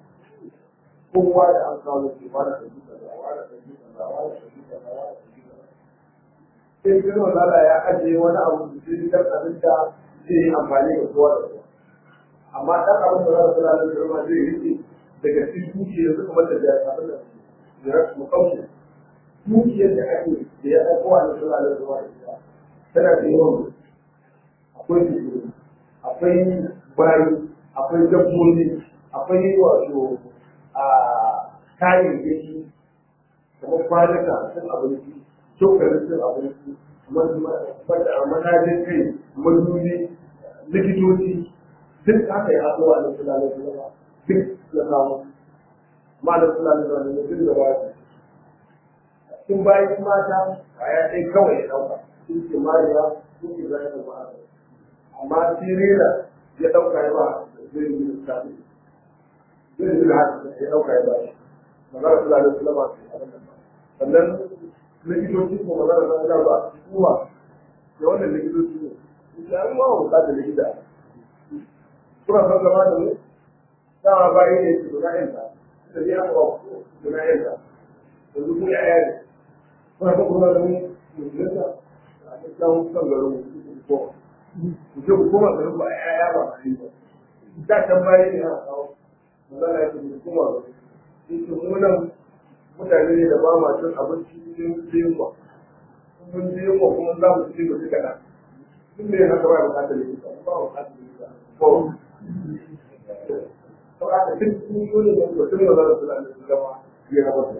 kowa da an kawo shi ba da kaji kaza wa da kaji kaza wa da kaji kaza wa da kaji kaza sai kuma Allah ya ajiye wani abu da zai dan abin da zai yi amfani da kowa da kowa amma dan abin da Allah sallallahu alaihi wasallam zai rike daga cikin dukiyar su kuma da ya abin da ya mu kauce dukiyar da ake da ya dauko a sallallahu alaihi wasallam tana da yawan akwai tudu akwai bayi akwai dabbobi akwai wato a kayayyaki kamar kwanuka sun abinci cokalin sun abinci manajin kai manubi likitoci duk haka ya haɗuwa da sulalai zama duk ya samu ma'anar sulalai zama ne duk da ba su sun bayan mata a ya ɗai kawai ya ɗauka sun ce mariya sun ce zai da ba'a amma sirena ya ɗauka ya ba zai yi lissafi zai yi haka ya ɗauka ya ba shi magana sulalai zama su abin da sannan likitoci ko magana na ina ba kuma da wannan likitoci ne ya yi ma bukatar likita suna son zama da mu dama bayi ne su guda yanta da ya ba su guda yanta da su kuma yaya ne suna son kuma da mu musulunta a cikin son garin mu ko ku je ku koma garin ba yaya ba a yi ba da can bayi ne a kawo magana ya ce ku koma garin mu nan mutane ne da ba ma cin abinci cikin yunwa mun ji yunwa kuma za mu ci mu ci kaɗan tun da haka ba bukatar likita ba bukatar likita ko to aka cin yunwa ne da tun da za su da su zama ya raba su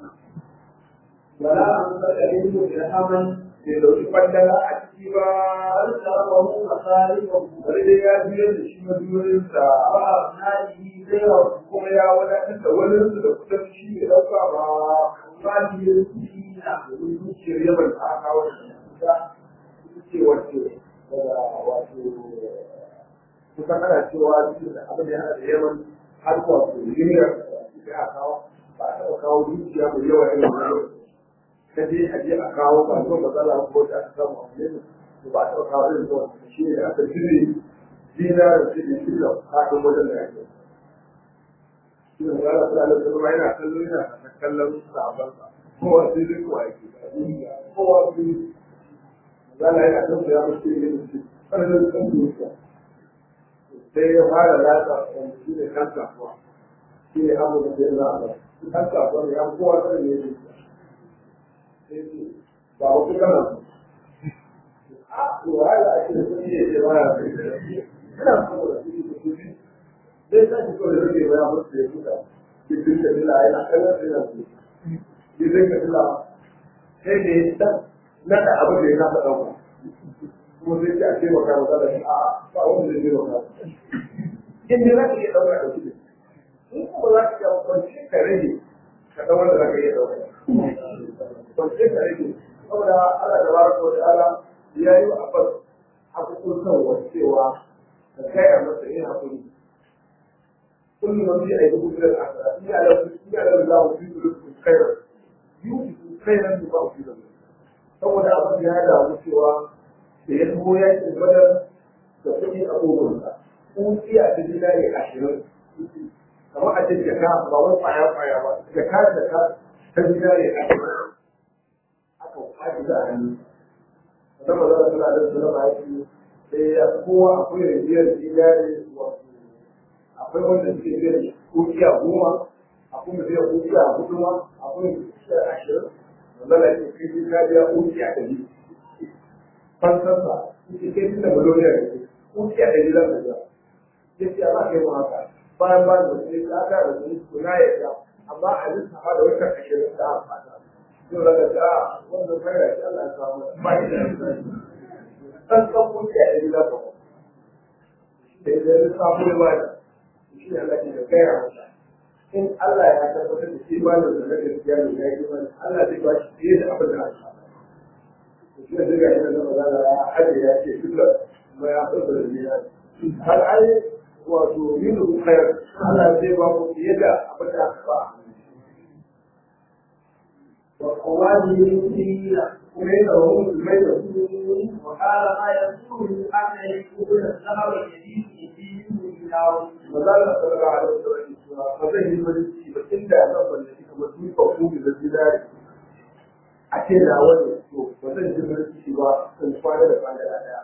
ولا أنفق منه درهما bai dauki kwandala a ciki ba فأرسله مصارفه bari dai ya biyar da shi madurinsa وأبنائه غيره kuma ya wadatar da wani da kudin shi bai dauka ba ماله المسلمين domin zuciyar yaban ta aka kawo da ita ce wacce daga wato kusan ana cewa duk da abin da ya haɗa da yawan har wato duniyar da aka kawo ba a taɓa kawo zuciya mai yawa irin wannan ta je a je a kawo ba zuwa matsala ko da aka samu a wani to ba a taɓa kawo irin zuwa shi ne da aka jire dinarar shi ne shi da hakan wajen da ake shi ne magana suna da zama yana kallon yana kallon sabansa kowa sai dai kowa yake kowa su yi magana yana kan ya mace ne da shi ƙarfin kan dukiya sai ya fara latsa wanda shi ne kan kasuwa shi ne abu da zai za a ba kan kasuwa ne ya kowa kan ne dukiya sai ce ba wasu kana a to wahala ake da kuɗi ya ce ba ya kai ina saboda kuɗi da kuɗi zai sa shi kawai rage baya musu ya kuka cikin da bila yana kallon da yana kuɗi ya zai ka bila sai da ya dan nada abin da ya kasa ɗauka kuma sai ce a taimaka masa da shi a ba wanda zai taimaka in dai za ka iya ɗauka da kuɗi in kuma za ka iya kwanci ka rage ka ɗau wanda za ka iya ɗauka kwanci ka rage saboda Allah da baraka wa ta'ala ya yi wa abbas hakukukan wasu cewa ka gaya masa yin hakuri كل من في أيديكم من الأعمال إن يعلم إن يعلم الله في قلوبكم خيرا يؤتكم خيرا مما أوتي لكم saboda abin ya damu cewa da ya zo ya ce badar da kuɗi a ƙogonsa kuɗi a cikin dinari ashirin kamar a cikin jaka ba wani kwaya kwaya ba jaka jaka ta dinari ashirin aka haɗu da hannu sannan ba za a tuna da suna ba yake sai ya kowa akwai rijiyar dinari wato akwai wanda suke biyar kuɗi a goma akwai mai biyar kuɗi a hudu ma akwai kuɗi a ashirin wanda ya ce kai ka biya kuɗi a ɗari fansarsa ita kai tunda miliyoniyar ne kuɗi a ɗari zan biya ya ce ba kai mu haka bayan ba da sai ka ga da su suna ya ga amma a lissafa da wata ashirin da aka fata yau daga ga wannan fara shi Allah ya samu ba shi da san san kuɗi a ɗari za ka ku da idan lissafa da ba da shi ne Allah ke da gaya masa in Allah ya tabbatar da shi ba da zarar gaskiya ne ya yi mana Allah zai ba shi fiye da abin da aka shi ne daga yana da magana ya haɗe ya ce duka kuma ya fasa da biya har ai wato yin da kayar Allah zai ba ku fiye da abin da aka ba wa qawadi dina kuma yana wa musulmai da su وقال ما يسوء أن يكون الذهب الجديد يجيب إلى mazala sallallahu alaihi wasallam cewa ba zai yi mulki ba inda zan mallaki kamar duka kuma da zinari a ce da wani to ba zan ji mulki ba in kwana da kwana da daya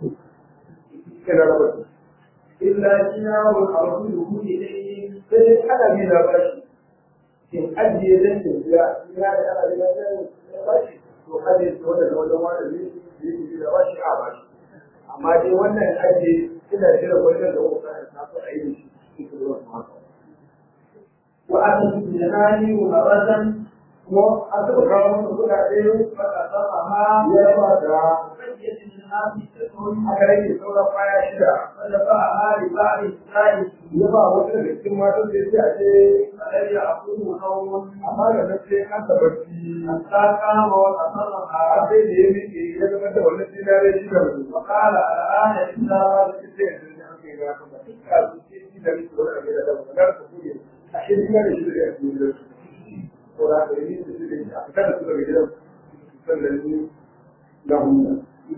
ina raba su إلا دينار أرسله إليه sai dai ana bi na bashi in ajiye zan ce biya ina da ana bi na zan bashi to ajiye su wanda da wajen wanda ne ne ne da bashi a bashi amma dai wannan ajiye ina jira wajen da wata ta so a yi da shi cikin ruwan mata وأتت الجنان مرة kuma an taɓa kawo masa kuɗaɗe فقطعها ya ba da بقية الناس تكون aka rage sauran baya shida فدفعها لبعض الثالث ya ba wata daga cikin matan da ya ce a ce فلم يأخذه نوم amma da nan sai an tabbaci حتى قام a وتصرفها sai da ya miƙe ya zama da wannan dinare shi da mutum وقال الآن إلا sai yanzu ne aka yi gafin da duk a zuci shi da mutum wani abin da daga nan ka kuɗe a shi dinare shi da ya fi da su ko da ka yi da shi da shi a fitar da su daga gidan sannan ni na hunna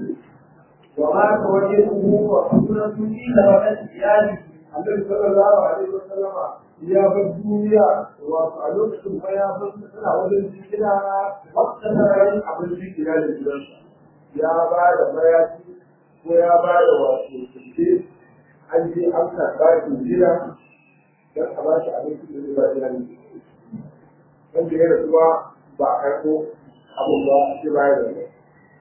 ومات وجهه وحسنة في لبنة ثيابه annabi sallallahu alaihi wa sallama ya bar duniya wato a lokacin fa ya bar suna wajen jikina wata sararin abin jikina da gidansa ya ba da mayafi ko ya ba da wato kuke an je an karɓa shi gida don a ba shi abinci da zai ba iyali wanda ya rasuwa ba a karɓo abin ba sai baya da mai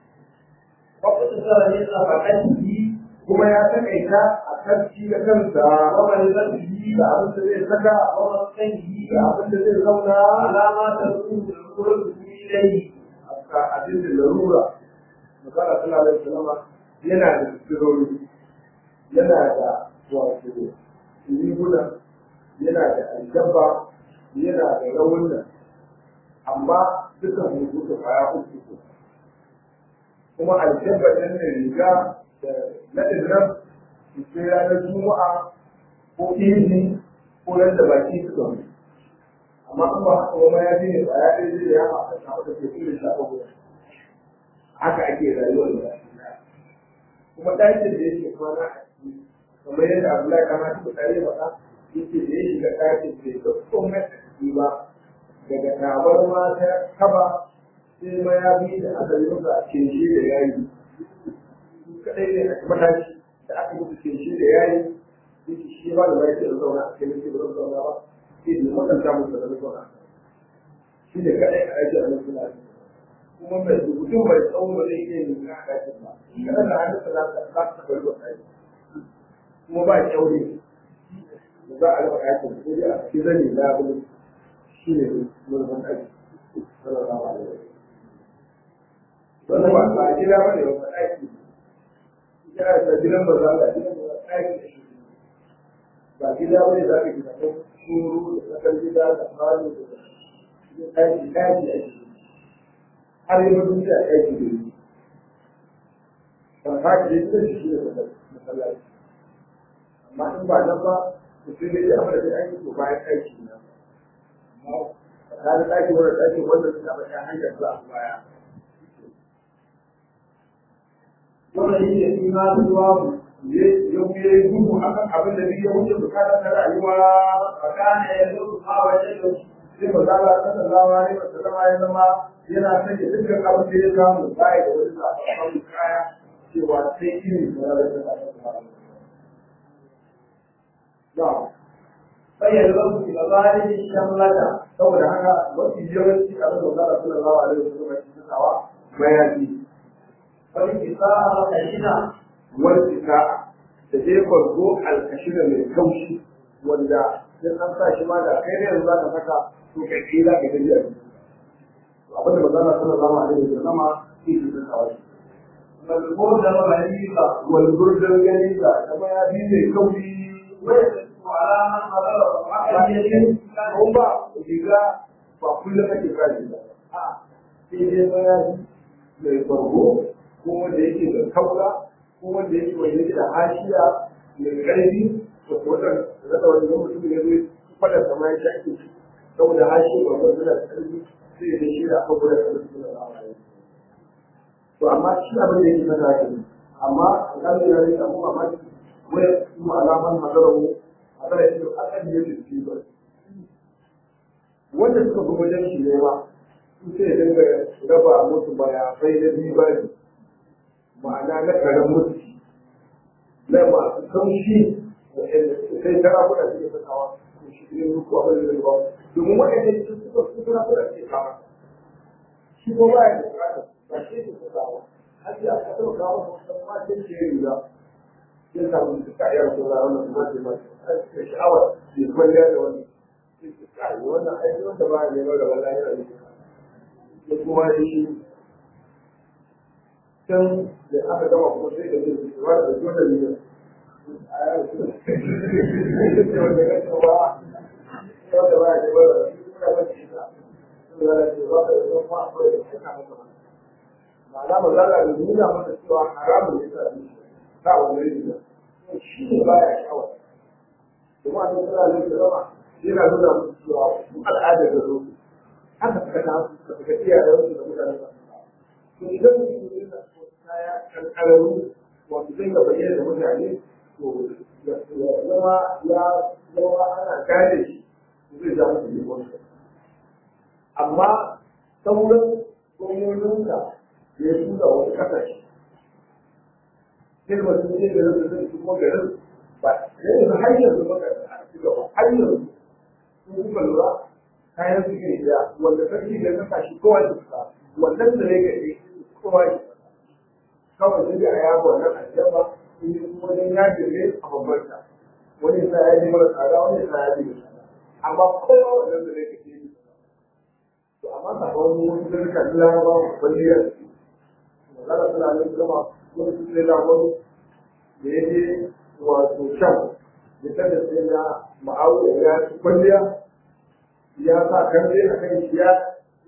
واقتصر من نفقته kuma ya taƙaita a kan shi da kansa وملبسه da abin da zai saka ومسكنه da abin da zai zauna على ما تكون القرب إليه a abin da larura magana sallallahu alaihi wasallam yana da sirori yana da wato riguna yana da aljaba yana da rawuna amma dukan hudu da kwaya uku kuma aljaba ɗin da riga da naɗin nan sai ranar juma'a ko izini ko nan da baki suka mutu amma an ba haka ba ya ji ne ba ya ɗaya zai ya haka ta wata ke irin shafa guda haka ake rayuwar da kuma ɗakin da yake kwana a ciki kamar yadda Abdullahi kama ta tsare maka yake da ya shiga ɗakin bai ga komai a ciki ba daga tabar mata kaba sai ma ya bi da aka yi masa kenshe da yayi kadai ne a mataki da aka musu kenshe da yayi yake shi ba da bai da zauna a kai ne ba zauna ba sai da mutunta musu da zauna shi ne kadai a aiki a nan suna kuma mai rubutun mai tsawon ba zai iya yin na ɗakin ba kada da hannun sa za ta za ta bari wa ɗaki kuma ba kyaure da za a raba ɗakin ko dai a cikin zane labule shi ne mulkin ɗaki sallallahu alaihi wa sallam wannan ba a gida ba ne ba ɗaki ya da gidan ba za a gidan ba ɗaki da shi ba gida ba ne za ka gida ko shuru da tsakar gida da falo da ɗaki ɗaki a ciki har yi mutum da aiki da yi ban haka da ita shi da masallaci amma in ba nan ba mutum ne ya amana da aiki to bayan aiki na tsakanin ɗaki wanda ɗaki wanda suna bayan hanyar za a baya wanda yake fi ma zuwa ya yi gudu a kan abin da ya wuce bukatar na rayuwa fakana ya zo ma wajen da sai ba za a kasa zama ne ba zama ya zama yana sanya dukkan abin da ya samu baya da wani sabon kaya cewa sai irin da ya rasa da bayyana wasu gabanin shamlata saboda haka mafi yawanci abin da zara suna zawa da wasu kuma shi sakawa mayafi wani kisa a kashina wani cika da je farko alkashina mai kaushi wanda sai an sa shi ma da kai ne yanzu za ka saka to kai kai za ka tafi a ciki abin da zara suna zawa da wasu sama shi su sakawa shi malmo da malika wani gurdan gani da kama ya bi mai kaushi wanda su alaman mazara ba akan yake ko ba riga ba kullum ake kaji ba a sai dai mayafi mai farko ko wanda yake da kaura ko wanda yake wanda yake da hashiya mai ƙarfi da wannan rada wani zama mutum ya zo fada sama ya ake ci saboda hashiya ba wanda da ƙarfi sai ya shi da aka gudu da ƙarfi da rama to amma shi abin da yake fata ke amma alƙalin ya rika mu mamaki wai kuma alaman hadarar a tsara yake akan yake ci ba wanda suka fi wajen shi ne ma su sai dinga raba musu baya sai na biyu ba ne ma'ana na karen musu na masu kaushi sai tara kuɗa suke sakawa to shi ne muku abin da ba domin waɗanda su suka su tara kuɗa suke kama shi ko ba ya da bukata ba shi ke sakawa har ya ka taɓa kawo wasu ma sai ke riga sai samu su kayar ko za a wannan kuma ce ma sai sha'awar ya kwalliya da wannan kai wannan aiki wanda ba ne ba da wallahi yana yi da kuma shi can da aka gama kuma sai da zai ba da zuwa da ne a yau su wanda ya ce ba wanda ba ne ba da kuma ba shi ta sun da ce ba da zuwa ma ko da shi ka masa ma'ana ba za ka nuna masa cewa haramun ne ta shi ta wannan ne shi ne baya sha'awar kuma a cikin da zai zama yana nuna musu cewa su al'adar da zo haka suka ta suka suka iyayen su da mutanen sa to idan mutum yana so kaya kankararru wato zai ga bayyana da mutane to ya zama ya zama ana gane shi zai ja musu ne wani amma sauran gwamnonin da ya tura wasu kasashe sai mutum ne da zai kuma garin ba yanzu har yanzu maka a ci gaba har yanzu sun kuka lura kayan su ke da wanda sarki da kasa shi kowa ya fuska wannan da ne gaɗe kowa ya fuska kawai sai da a yago wannan aljaba in yi kuma wajen ya jirge a bambanta wani sa ya ji mara tsada wani sa ya ji da tsada amma kowa wannan da ne gaɗe to amma sakon wani zirka na larabawa wani ya ce magana suna nan gama wani su sai da wani da ya je wato shan ya tada sai na ma'auya ya ci kwalliya ya sa karfe a kan shi ya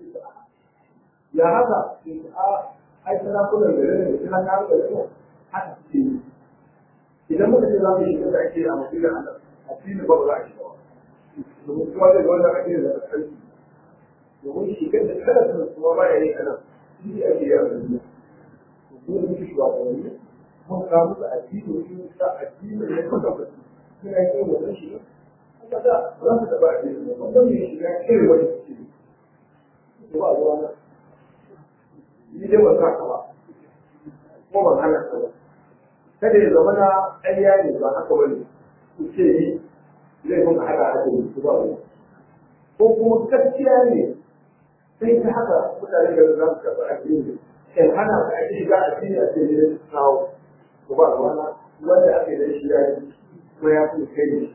ya haka sai a ai sana kula da rene sana ka da rene haka ce idan muka ce za mu shiga da ake a mafilin Allah a filin ba za a shiga ba domin kuma da wannan ake da karfi domin shigar da kada su kuma ba ya yi a nan shi ake yi a duniya to kuma muke shugabanni mun samu da addini mun sa addini ne kuka fasi suna yin wannan shiga haka da za su taɓa addini ne wanda mai shiga irin wani suke ne ba ruwa na ni dai ban sa ka ba kuma ban hana ka ba kada ya zama na ƙarya ne ba haka ba ne ku ce yi laifin haɗa addini su ba ruwa ko kuma gaskiya ne sai ta haka mutane da za su karɓi addini in hana ka ake shiga addini a cikin kawo ko ba ruwana wanda ake da shi ya yi ko ya fi kai ne.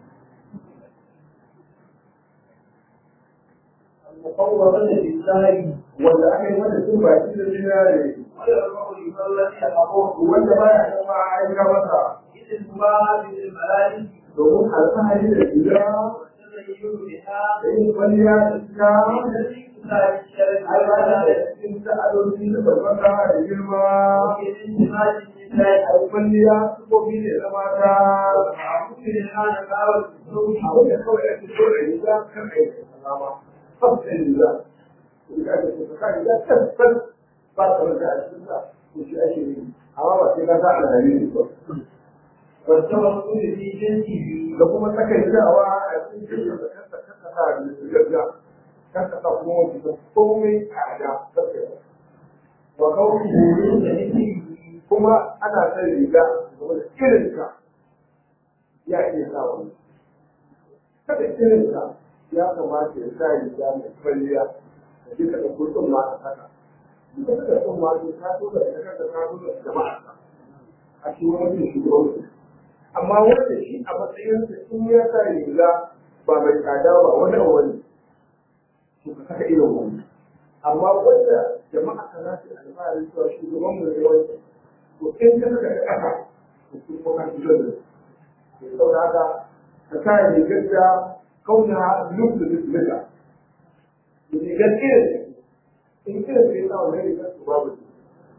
مفوضة لله Wanda aka yi wanda sun baki da zinare ويرفع الذي أمره wanda ba ya kuma aika masa إذ المباح بالملائكة domin alfahari da gida وسر والتزين بها da yin kwalliya da ita الذي تساعد الشرع ai ba da على cikin ta'adodi da barbata da girma الاندماج النساء ai kwalliya sufofi ne na mata ومعروف الحال قال الزوج abin da kawai ake so da riga kan aiki salama tsaftar riga riga da ke saka riga tabbas ba ta rage a cikin sa ko shi ake yi amma ba sai ka sa alhari ne ba والتوكل في جنسه da kuma takaitawa a cikin da kasa kasa sa riga kasa sa kuma wani da komai a da tsakewa wa kawai من مثله kuma ana son riga game da irinka ya iya sa wani kada irinka ya kamata ya sa riga mai kwalliya da duka da kurkun ma a saka duka da kurkun ma ne ka so da ita da ka so da jama'a a shi wani shugaban amma wanda shi a matsayin sa in ya sa riga ba mai tsada ba wani a wani to ka saka irin wani amma wanda jama'a ka za su yi alfahari cewa shugaban mu ne wanda to in ka saka da ƙasa to sun ko ka fito da su saboda haka ka sa rigar da kauna luk da luk lika rigar irin in irin sai sa wani rigar su babu su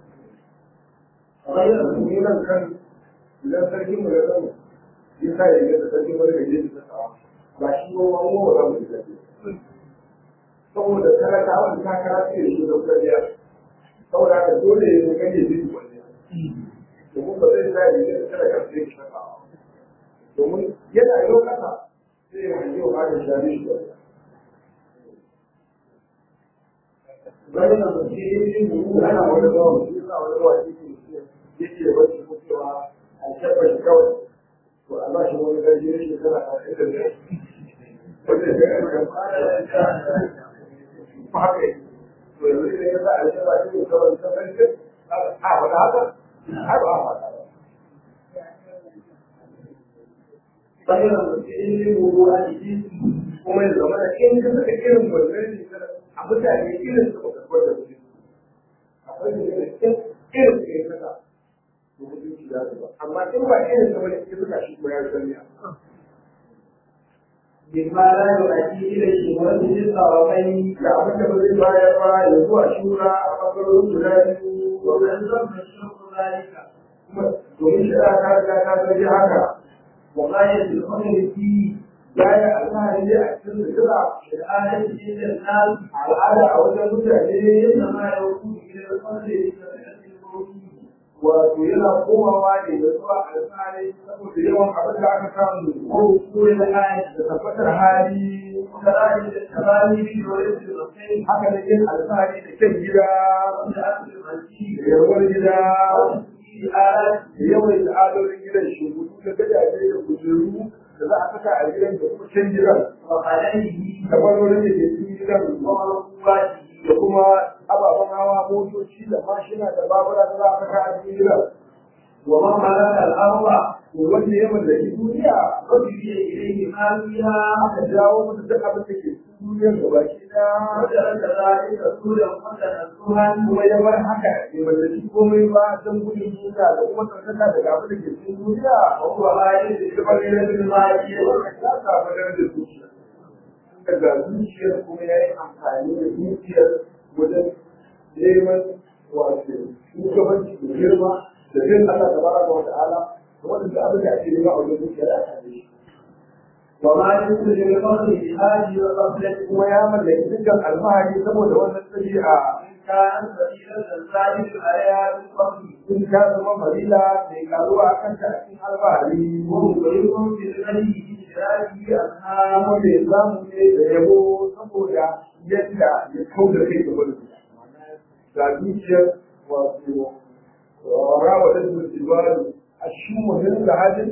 غير ni nan kan idan sarkin mu ya zama ya sa rigar da sarkin wani mai jeji ta ba shi ko wani wa za mu rigar saboda talakawa da takara ce da shi da kwalliya saboda haka dole ya zo kan ya jeji kwalliya domin ba zai sa rigar da talaka sai ya saka domin yana yau kasa sai ya hanyi wa hada shari shi ba غير مسير ana wani zuwa shi sa wani zuwa shi ke yake wacce ko cewa a shafa shi kawai to a ba shi wani gaji na shekara a ɗaya da wanda ya ga kan ba haka yi to yanzu idan ya sa a shafa shi ne kawai ta sarki a faɗa haka ai ba a faɗa ba غير مسير ووالده kuma ya zama da in ka saka irin wannan rigar a mutane irin su baka kwar da mutum akwai da yana in irin ka yi saka to mutunci za su ba amma in ba irin ka bane in saka shi ko ya sanya بما لا يؤدي إلى الشهرة للطرفين da abin da ba zai bayar ba ya zuwa shura a ɓangarorin guda biyu ومن ذم الشرط ذلك kuma domin shari'a ta riga ta zargi haka وغاية الأمر فيه ya yi alfahari ne a cikin zikira الآية عند الناس al'ada a wajen mutane إنما يكون إلى القدر بكثرة الموت wato yana komawa ne da zuwa alfahari saboda yawan abin da aka samu ووصول الحاج da tabbatar hali وكذلك التباني في ورث الرسول haka da yin alfahari da kyan gida وتأكل المسيح da yarwar gida وتسجيل آلات da yawan al'adorin gidan shugudu da gadaje da kujeru da za a saka a gidan da kuma can gidan وقلمه da barorin da ke cikin gidan ومركوباته da kuma ababen hawa motoci da mashina da babura da za a saka a cikin gidan ومن ملك الأرض wanda ya mallaki duniya رجل إليه ما فيها aka jawo masa duk abin da ke cikin duniyar da baki da وجعل ذلك رسولا وتنزها kuma ya bar haka bai mallaki komai ba don gudun duniya da kuma tsarkaka daga abin da ke cikin duniya وهو غاية kamar yana da mali ya samu darajar zuciya daga zuciyar kuma ya yi amfani da zuciyar wajen neman wato shugabanci da girma da bin Allah ta baraka wa ta'ala da wanda abin da ake nema a wajen zuciya da aka yi وما يكون للفضل بهذه الغفلة kuma ya mallaki dukkan alfahari saboda wannan ɗabi'a إن كانت فضيلة ذلك عليها بالفضل in ta zama farila mai karuwa a kanta a cikin alfahari ومغرق بالغني بشراكه أنها kuma mai zamu ne da yabo saboda yadda ya kau da kai gaba da su ga zuciyar wato rawa da su jibalu a shi muhimmin lahadin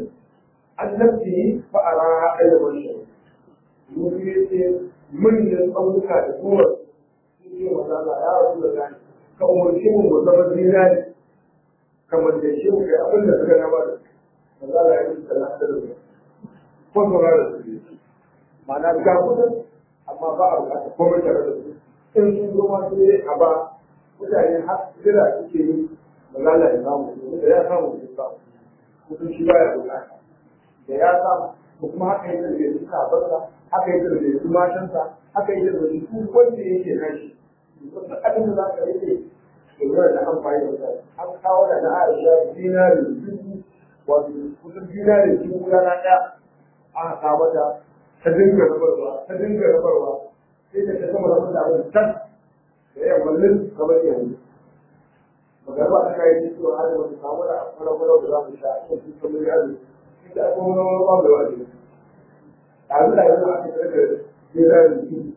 annabci fa a rana ɗaya wani mun yi ce manyan tsaunuka da duwar sun ce wa Allah ya rasu da gani ka umarci mu mu zama zinari kamar da shi mu kai abin da suka nama da su maza da ya yi sallah da su ko saurara da su ne ma'ana ga kudin amma ba a bukata komai tare da su in sun zo ma sai a ba mutane har jira suke yi malala ya samu domin da ya samu sun samu mutum shi baya bukata da ya samu ko kuma haka yi da su ka barka haka yi da su matansa haka yi da su wanda yake nashi wasu abin da za ka rike domin da amfani da an kawo da na Aisha dinari dubu wato kusan dinari dubu rana ɗaya aka kawo ta ta dinga rabarwa ta dinga rabarwa sai da ta gama rabar da abin can da yammallin kamar yanzu magarba ta kayi cewa har da wata samu da kwalakwalau da za mu sha a cikin kamar yanzu ita akwai wani wani ba da wani yanzu da yanzu aka karkar dinari dubu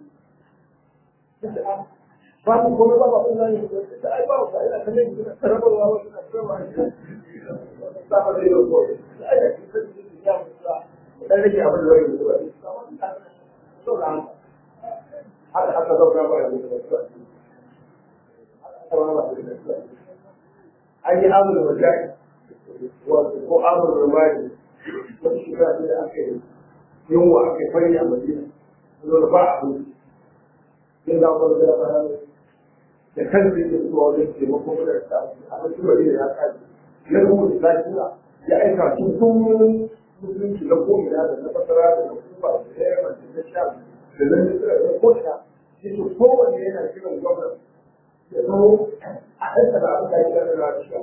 babu kuma ba ba zai yi da ai ba ba ina kalle ni da rabarwa wasu na cewa ba ba zai yi ko ai da kike da ya musa dan rage abin da zai yi ba to da haka haka zauna ba da an yi amur wajen wato ko amur rumani wani shekara da aka yi yunwa aka yi fari a madina zo ba a hutu yin za ku da ba da kan zai ke zuwa wajen taimako da ta a cikin madina ya kaji ya rubuta lafiya ya aika su sun musulunci na ko'ina da na fasara da na kuma da ya yaba da na sha da na nisira da ko'ina shi su kowanne yana kiran gwamnati ya zo a ɗansa da abin da ya kira da shi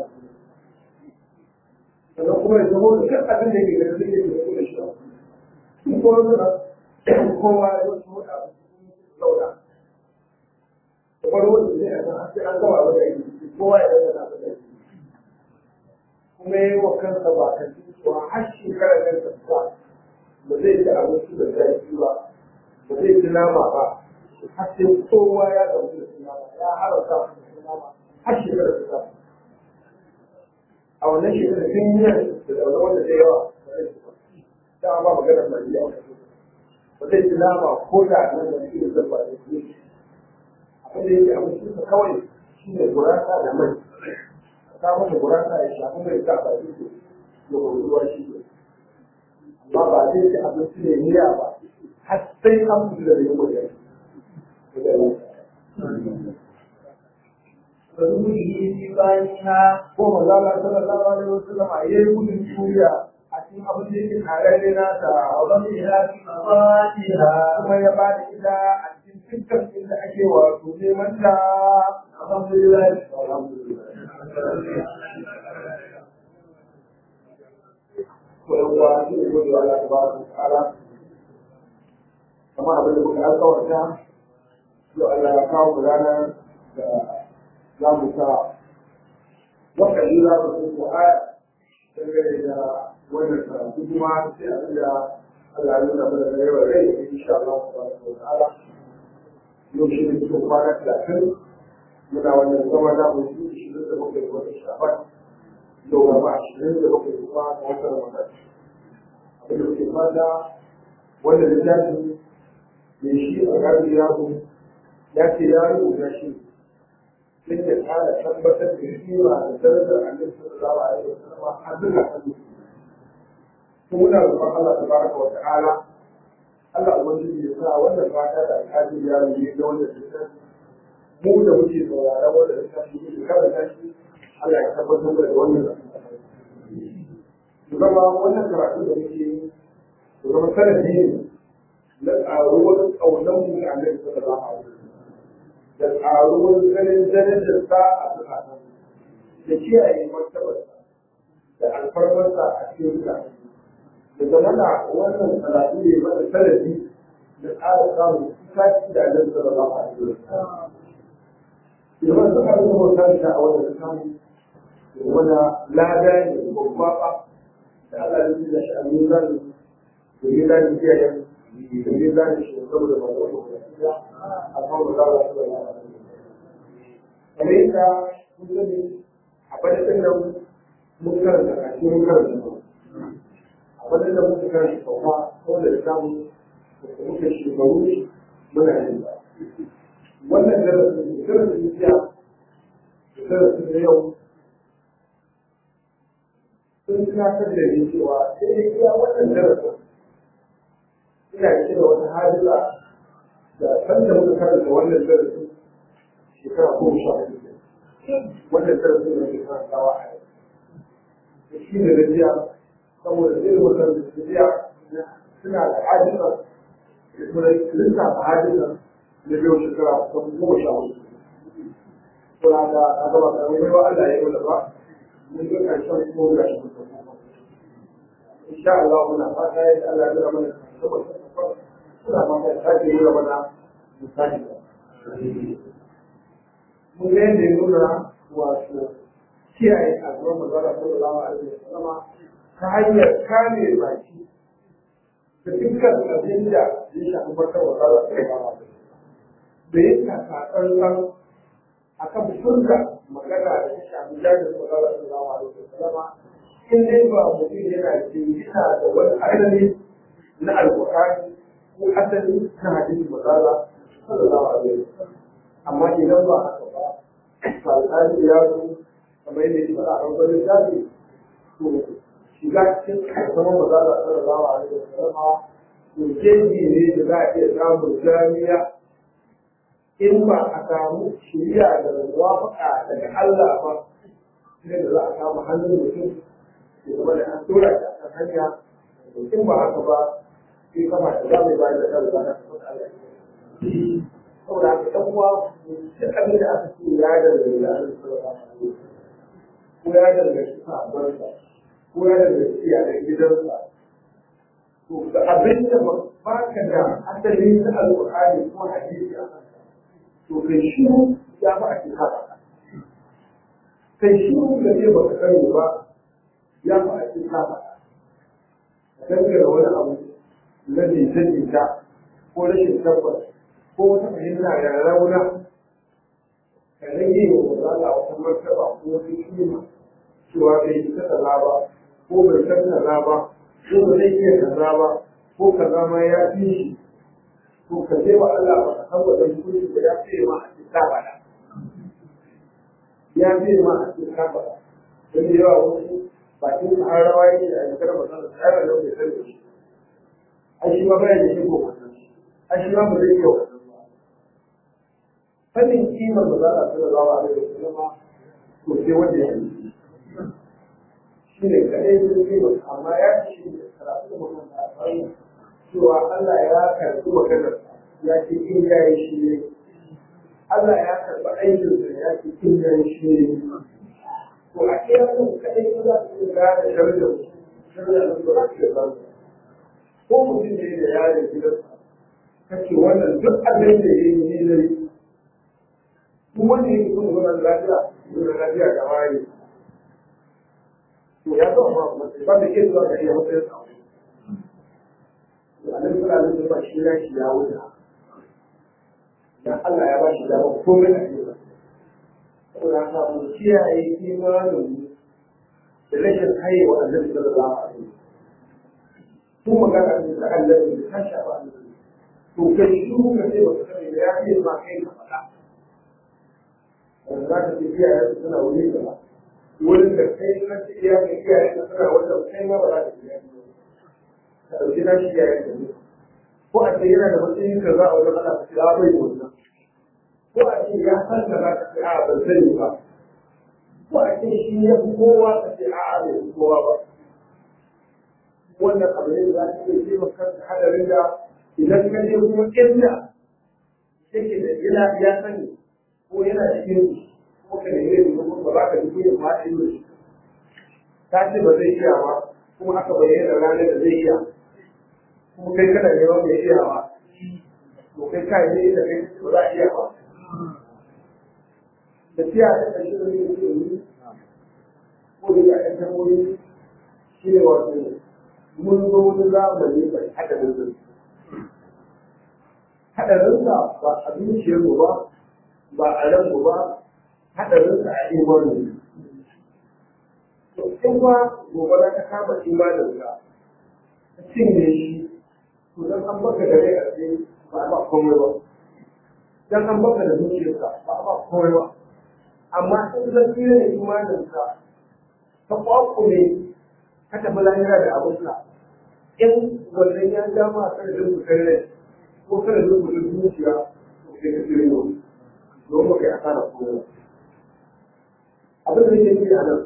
sannan kuma ya zama da duk abin da ke gani zai yi da shi sun kowa suna kowa ya zo su mutu a zauna da farko da zai a san sai an gama abin da yake kowa ya zama da abin da yake kuma ya yi wa kansa ba kan cewa har shekarar nan ta fita ba zai ci abinci da zafi ba ba zai ci nama ba har sai kowa ya ɗauki da nama ya harauta da nama har shekarar ta fita a wannan shekarar sun yi da ɗaura wanda da yawa ba zai ci ba dama ba maganar mai yawa ba zai ci nama ko da nan da shi da zabba da shi abin da yake abincinsa kawai shi ne gurasa da mai ta masa gurasa ya shafi mai sa ba shi ya ruwa shi ne amma ba zai ci abinci ne miya ba har sai an fito da yin wajen ko maza Allah sallallahu alaihi wasallam a yayi gudun juriya a cikin abin da yake tare da nasa wani ya fi kuma ya ba da ita a cikin dukkan inda ake wato neman ta alhamdulillah alhamdulillah koyarwa shi ne gode wa Allah tabaraka wa ta'ala kamar abin da muka alƙawarta yau Allah ya kawo mu ranar da za mu sa wakali za mu sun ko aya dangane da wannan karatu kuma sai abin da Allah ya nuna mana da yawan rai insha Allah tabaraka wa ta'ala yau shi ne cikin kwana talatin muna wannan zama za mu yi ishirin da bakwai da wata shafan yau gaba ashirin da bakwai kuma ga wata ramadan abin da muke fata wanda littafi mai shi a gari yaro ya ce ya rubuta shi sai ya tsara tabbatar da kima da darajar annabi sallallahu alaihi wasallam har duka hannu muna roƙon Allah tabaraka wa ta'ala Allah ubangiji ya sa wannan fata da alhaji ya yi da wanda littafi mu da muke sauraron wanda littafi muke karanta shi Allah ya tabbatar da wannan zama wannan karatu da muke yi zama sanadi ne na ƙaruwar ƙaunar mu da Allah sallallahu alaihi wasallam da ƙaruwar ganin darajar sa a zukatan da kiyaye martabarsa da alfarmarsa a cikin zukatan da zama na wannan karatu ne mana sanadi da ƙara samun kusaci da Allah sallallahu alaihi wasallam. Yawan suka yi bautar da a wannan samu wanda lada ne babba ba da Allah ya da shi a mizan da ya da shi ya da ya da shi saboda ba da wani a kan da Allah ya da kamar yadda kun sani a fadin nan mun karanta a cikin karanta a fadin nan mun karanta sauka ko da samu da muke shekaru muna yin ba wannan darasin darasin jiya darasin da yau sun tunatar da ni cewa sai dai iya wannan darasin ina cike da wata hadisa da san da muka karanta wannan darasin shekara goma sha hudu wannan darasin da muka karantawa a yau da shi ne da jiya saboda zai mutar da jiya suna da hadisa kuma lissafa hadisa na biyu shekara kusan goma sha hudu kuna da na gaba da wani ba Allah ya yi wanda ba mun ga karshen kuma ga shi mutum insha Allah muna fata yadda Allah ya zama mana saboda suna fata ya sake yi mana misali mun ga yadda ya nuna wato kiyaye a zuwa mazara sallallahu alaihi wasallam ta hanyar kame baki da dukkan abin da ya shafi farkar mazara sallallahu alaihi wasallam da ya kasa tsantsan a kan furta magana da ta shafi jami'in mazara sallallahu alaihi wasallam in dai ba mutum yana jingina da wani asali na alƙur'ani ko asali na hadisin mazara sallallahu alaihi wasallam amma idan ba haka ba alƙali ya zo kamar yadda ya faɗa a wani lissafi to shiga cikin zama maza da sallallahu alaihi wasallam to jeji ne da za a iya samun jami'a in ba a samu shiriya da muwafaqa daga Allah ba sai da za a samu hannun mutum ya zama da an tura shi a kan hanya in ba haka ba sai kama da za mu bayar da kan zaka ta Allah saboda haka ɗan uwa duk abin da aka ce ya dangane da Allah sallallahu alaihi wasallam ko ya danganci sahabbansa ko ya danganci iyalan gidansa to da abin da ba ka da asali na alƙur'ani ko hadisi a kansa to kai shiru ya ba a cikin haka kai shiru da zai baka sani ba ya ba a cikin haka a dangane wani abu na jita-jita ko rashin tabbas ko wata fahimta ya rauna ka rage wa mazala wata martaba ko wata kima cewa bai yi ta kaza ba ko bai san kaza ba ko ba zai iya kaza ba ko kaza ma ya fi shi to ka je wa Allah ba ka san wajen kudi da ya fi ma a cikin bada ya fi ma a cikin bada don da yawa wasu bakin su har rawa yake a yankar masana tsarin da bai san da shi ai shi ma bayan da shi ko wannan ai shi ma ba zai iya wannan fannin kimar da za a tura zawa a yau kuma to sai wanda ya yi shi ne kaɗai sun kimar amma ya ci da karatu da mutum a tsarin cewa Allah ya karɓi maganar ya ce in ya yi shi ne Allah ya karɓi aikin da ya ce in ya yi shi ne to a iya nan kaɗai ko za su iya gane sharjar sharjar da ba za su iya zama ko mutum ne da yaron gidansa kace wannan duk abin da ya yi ne zai duk wanda yake son zaman lafiya zaman lafiya da wani to ya zama ba kuma ba da ke zuwa ga iya matsayin sa to annabi sallallahu alaihi wasallam shi ya shi ya wuce dan Allah ya ba shi dama komai a cikin saboda haka mu kiyaye imanin da rashin haihuwa annabi sallallahu alaihi wasallam tun magana ne da Allah ne ta shafa annabi to kai shi ka ce ba ka sani da ya ce ma kai ka faɗa wanda za ka ce iyayen suna wuri gaba wurin da kai na ce iyayen iyayen ka suna wanda kai ma ba za ka iyayen ka ɗauki na shi iyayen ka ne ko a ce yana da matsayin ka za a wajen ana ka ce a bai wannan ko a ce ya san ka za ka ce a ban sani ba ko a ce shi ya fi kowa ka ce a bai fi kowa ba wannan abu ne da za ka iya taimaka da hadarin da idan ka je kuma inda yake da yana ya sani ko yana cikin ko ka nemi da kuma ba za ka ji kunya ma a yi ta ce ba zai iya ba kuma aka bayyana ranar da zai iya kuma kai kana neman mai iya ba to kai ka yi da kai ba za a iya ba da tiya da ƙarshe da yake ce ni ko da ya ɗan tamboyi shi ne wato mun zo wani zamani mai haɗarin zai haɗarinsa ba a zuciyarmu ba ba a ranmu ba haɗarinsa a imanin to in ba gobara ta kama imaninka ta cinye shi to dan an baka da rai a tsaye ba a ba komai ba dan an baka da zuciyarka ba a ba komai ba amma in zan tsira da imaninka ta kwakume ka tafi lahira da abinka in wannan ya dama kan da fitar rai ko kada da fitar zuciya to sai ka tsira yau don ba kai asara komai abin da yake nufi a nan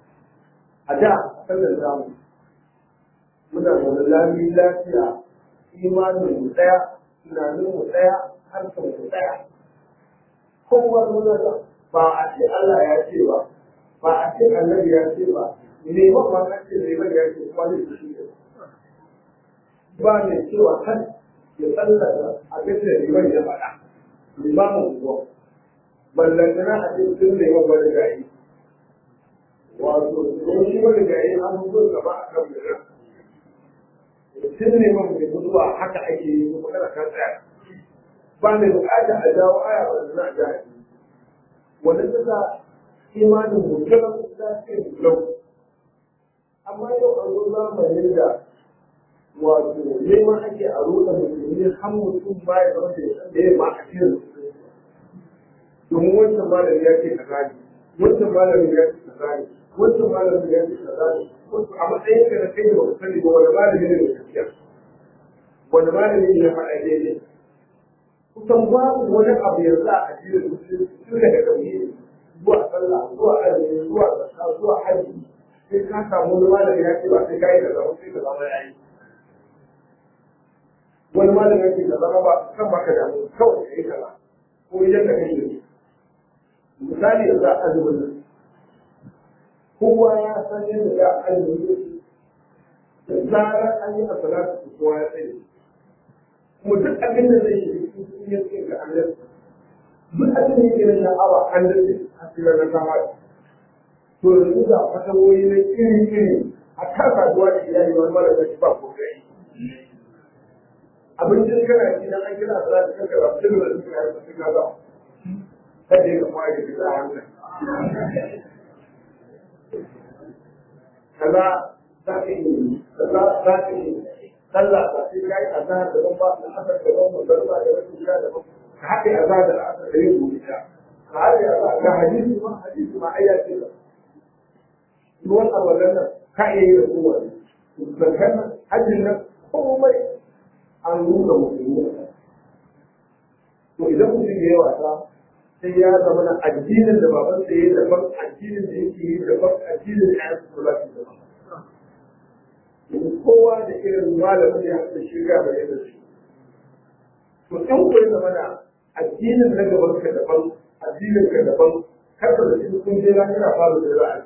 a da a kan zamu muna zaune lami lafiya imanin mu ɗaya tunanin mu ɗaya harkar mu ɗaya kowa nuna da ba a ce Allah ya ce ba ba a ce annabi ya ce ba neman ma an ce neman ya ce kuma zai shi ne ba mai cewa kan ya tsallaka abin da neman ya faɗa limamin kuwa ballantana a ce sun neman wani gari wato don shi wani gari an mutu gaba a kan mutum tun neman mai mutuwa haka ake yi kuma kana kan tsaya ba mai bukata a jawo aya wanda za a ja a wanda suka imanin mutum za su yi mutum amma yau an zo zamanin da wato neman ake a roɗa musulmi har mutum ba ya zama da ya san da ya ma a cikin domin wancan malami ya ce kaza ne wancan malami ya ce kaza ne wancan malami ya ce kaza ne a matsayin ka na kai da ba sani ba wani malami ne da gaskiya wani malami ne ya faɗa daidai kusan babu wani abu yanzu a addinin musulunci tun daga tauhidi zuwa sallah zuwa azumi zuwa zakka zuwa hajji sai ka samu wani malami ya ce ba sai ka yi kaza ba sai ka zama ya yi wani malami ya ce ka zama ba kan baka damu kawai ka yi kaza ko yadda ka yi misali yanzu a azumin nan kowa ya san yadda ya azumin da zarar an yi a salatu kowa ya tsaye kuma duk abin da zai yi cikin yin tsaye ga Allah duk abin da yake na sha'awa an dace a cikin na kama to yanzu da fatawoyi na iri iri a kan saduwa da iyali wani mara da ba ko kai abincin kana ci dan an kira salatu kan ka rabu da su ka rabu ka ga kada ya kuma ya fita hankali kaza za ka yi kaza za ka yi sallah ba sai kai azhar da ban ba da asar da ban magarba da wasu gida da ban ka haɗe azhar da asar da yin gobe ka haɗe azhar ga hadisi ma hadisi ma ayya ce ba ruwan abadan nan ka iya yi da kowane zakar nan hajjin nan komai an nuna musulmi to idan mutum ya yi wasa sai ya zama na addinin da baban sa yayi daban addinin da yake yi daban addinin da ya su ba shi daban kowa da irin malamin da ya haɗa shirya ba yadda shi to in ko ya zama na addinin na gaban ka daban addinin ka daban har da shi kun je na kira fara da ra'ayi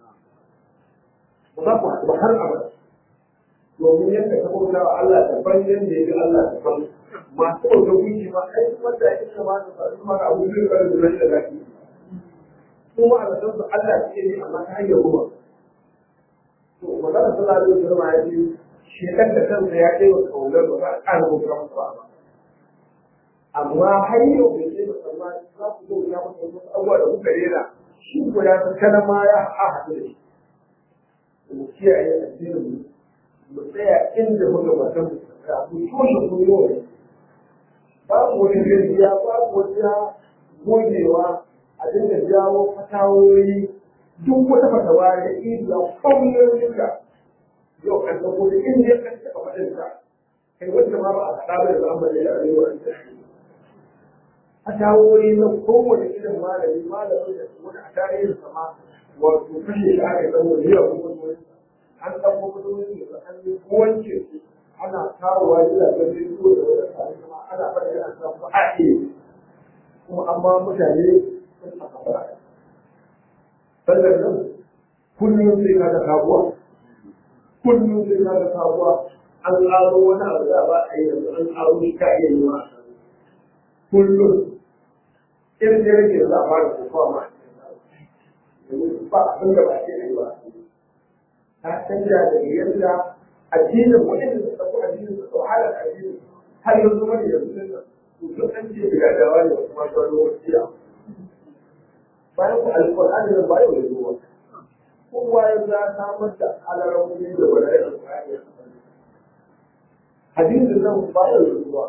ba za ku haɗu ba har abada domin yadda ka bauta wa Allah daban yadda ya ga Allah daban masu bauta gunki ma ai wanda ya kama da faru ma abu zai kare da rashin lafiya kuma a zaton su Allah suke yi amma ta hanyar kuma to magana sallallahu alaihi wasallam ya ce shekan da kansa ya kai wa kaunar ba za a ƙara bauta masa ba amma har yau bai ce musamman za ku zo ya masa wasu abubuwa da kuka rera shi ko ya san kana ma ya haɗu da shi mu kiyaye addinin mu mu tsaya inda muka matan mu tsaya mu toshe kunyoyi babu wani gajiya babu wata gogewa a dinga jawo fatawoyi duk wata fatawa da iya kwamnonin ka yau an ɗauko da inda ya kan taɓa faɗin ka kai wanda ma ba a faɗa ba da zamani da arewa an tashi fatawoyi na kowane irin malami malamin da wani a tarihin sama wato kashe shi aka zama da yawa kuma an ɗauko kudin da an yi wanke su ana kawowa gidajen rediyo da wani tare kuma ana faɗi a kan fa'aɗe kuma an ba mutane sun aka fara sannan nan kullum sai ka ga sabuwa kullum sai ka ga sabuwa an ƙaro wani abu da ba a yi yanzu an ƙaro shi ka iya yi ma kullum irin da rage za a fara kofa ma domin ba abin da ba ke yi ba ta canja daga yadda addinin waɗanda suka ɗauko addinin su ɗau halar addinin har yanzu wani yanzu sun nan duk an ce daga dawa ne wasu masu wani wasiya bayan ku alƙur'ani nan ba yau da zuwa kowa ya za samar da halarar wani da wani da alƙur'ani ya hadisin nan ba yau da zuwa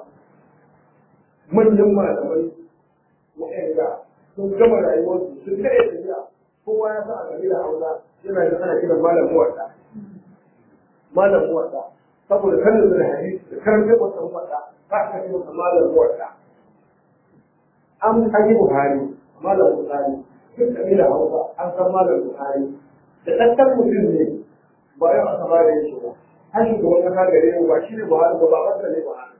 manyan malamai waɗanda sun gama rayuwarsu sun kare tafiya kowa ya sa a gari da hausa yana da ana kiran malam muwadda malam muwadda saboda kanin da hadisi da karanta masa muwadda ba ka ce masa malam muwadda an kaji buhari malam buhari duk kabila hausa an san malam buhari da ɗanɗan mutum ne ba yau aka ba da yake ba har shugaban kasa gare mu ba shi ne Buhari ba ba wanda ne Buhari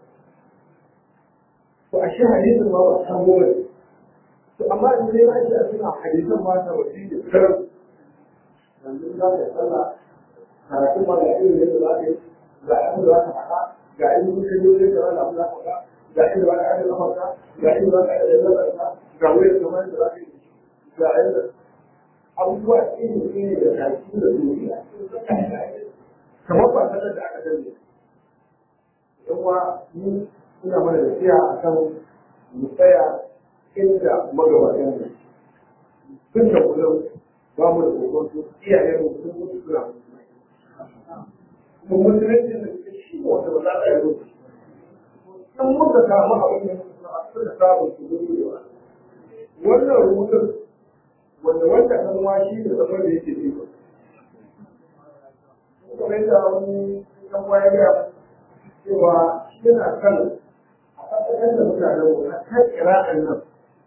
to a shi hadisin ma ba san goma ne to amma in dai ba shi a suna hadisan ma ta wasi da karam yanzu za ka sallah karatu ma ga irin yadda za ka yi ga abin da za ka faɗa ga irin mutum da za ka za ka faɗa ga inda ba ka yi kamarka ga inda ba ka yi lallarka ga wurin kamar da za ka yi ga inda abubuwa iri iri da kashi da duniya kamar ba sanar da aka danne yawa ni ina mana da siya a kan mu tsaya inda magabatan ne tun da kullum ba mu da kokonto iyayen mu sun mutu suna mu musulunci da shi ne wanda ba za a yi rubutu in muka samu abin da suka samu su gudu wannan rubutun wanda wanda kan ma shi da zaman da yake ji kuma yadda wani kan waya ga cewa yana kan a kasashen da mutanen mu a kan kira'an nan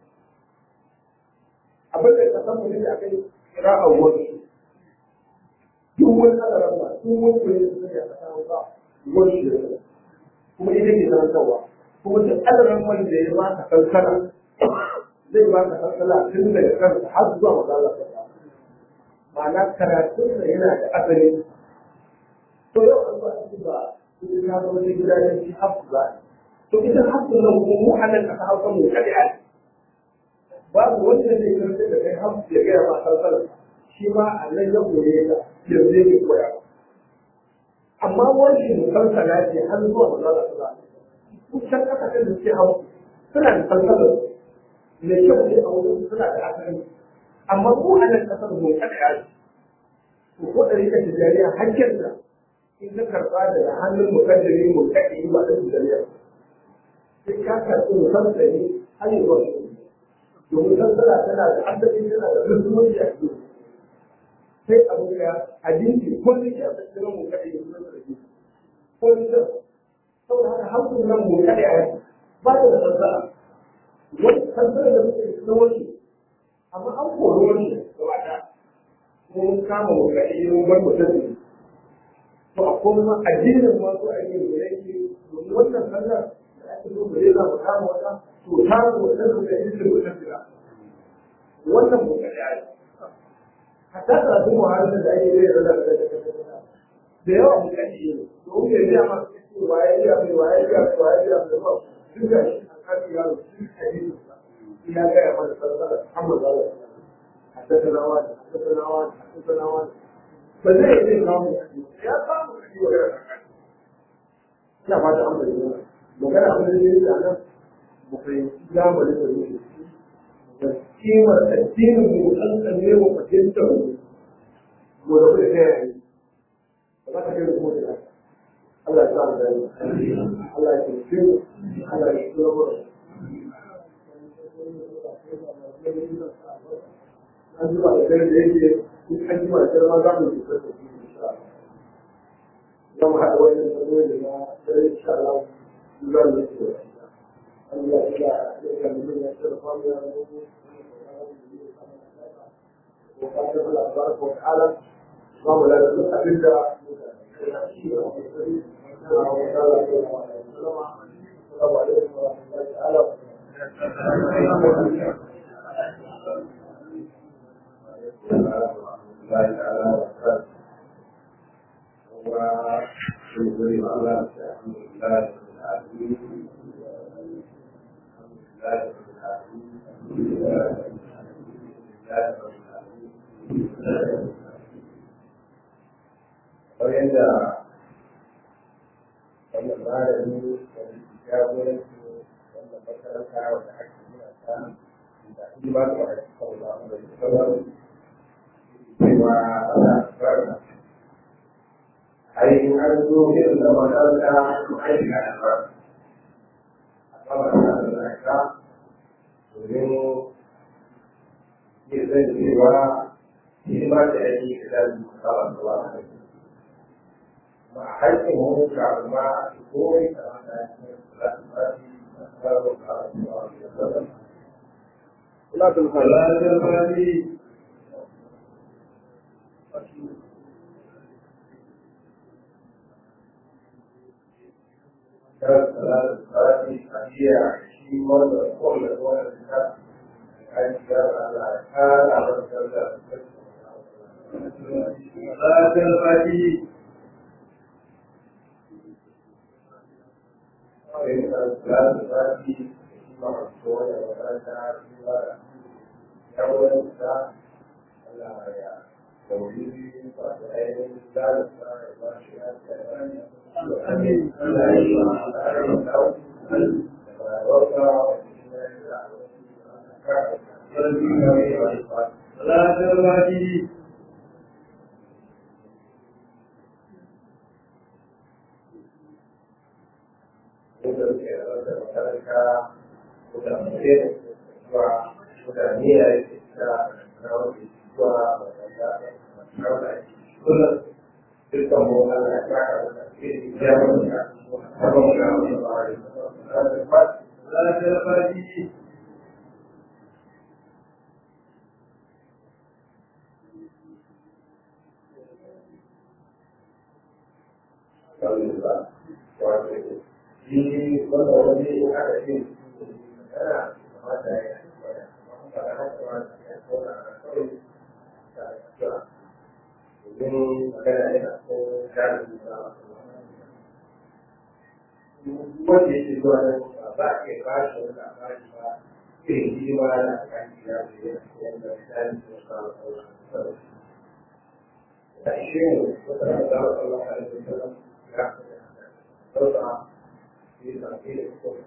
abin da kasan mu ne a kai kira'an wani duk wani kadarar ba duk wani kuri da suke a kasa ba wani shi da kuma ita ke karantarwa kuma duk kadarar wani da ya ba ka kankana zai ba ka kankana tun daga kansa har zuwa magana ta ma'ana karatun da yana da asali to yau an ba shi ba ita ta zama da gidajen shi hafu za to ita hafu nan kuma mu a nan kasa hausa mu kaɗai a babu wanda zai karanta da kai hafu ya gaya ma kankana shi ma a nan ya koye ka yanzu yake koya amma wani musalsala ce har zuwa magana ta za kusan kasashen da suke hau suna da salsalar mai kyau ne a wurin suna da asali amma mu a nan kasar mu kada ya ce to ko da rika tijariya hakkin da in ka karba daga hannun mukaddari mu kake yi ba da tijariya sai ka karɓi musassani har yi wasu domin sassara tana da asali tana da musulunci a cikin sai abu ya hadisi kullum ya tsakira mu kake yi musulunci kullum saboda haka hankali nan mu kake a ba da sassara wani sassara da muke da wani amma an kori wani gaba da mun kama mu ga iya mun bar mutum to a kuma addinin ma so ake da yake domin wannan sallar da ake so bare za mu kama wata to ta zo da su da ita mutum da wannan mu ga ya hatta da su muhalin da ake yi da da da yawa mu ga shi domin ya biya ma waye ya mai waye ya mai waye ya mai ba duk da shi a kan yaro shi hadisi ya ga ya mana sallar Muhammad sallallahu alaihi wasallam حدثنا واحد حدثنا واحد حدثنا واحد فزي يجي كلام يا كلام ina fata an bayyana magana abin da yake da nan mu fahimci zamanin da yake da kimar addinin mu an tsanne mu fahimta mu mu da kuma kai yayi ba za ka kai mu da Allah ya sa mu dai Allah ya tsare mu Allah ya tsare mu an zuba da dare da yake in an jima da dare ma za mu yi kusa da shi insha Allah za mu haɗa wannan tsarorin da na dare insha Allah za mu yi kusa da shi Allah ya ga ya ga mun ya tsara famu ya rabu ko ka ta Allah tabaraka wa ta'ala ba mu da duk abin da Assalamu alaikum wa rahmatullahi wa barakatuh. الله تعالى وبركاته وشكرا على الحمد لله رب العالمين الحمد لله رب العالمين الحمد لله رب العالمين وعند wannan malami wani jagoranci wannan makaranta wanda ake nuna ta da hidima ga wani sallallahu alaihi wasallam cewa ana barna ai an zo irin da makaranta su aiki a ba a kama da alaka domin yin zai cewa shi ba da aiki da zai kama da ba ma haƙƙin wani karama a komai da wanda ya ce za su ba shi da kawo karama da sallam لا تنسى ولا تفادي كانت ثلاثة صلاة هي عشرين مرة كل مرة الناس عايز على حال على الثلاثة صلاة الفاتحة ثلاثة صلاة مرفوعة وثلاثة أول ساعة لا يا توحيد وعلم ثالث آمين. صلاة الفاتحة صلاة الفاتحة wanda yake zuwa nan ba a iya ba shi wani labari ba irin hidima na kan gida da ya yanda misali da kawo sauran da ishe ne wata da za a tsalla a yanzu da zan ya sauka yi zafi da kuma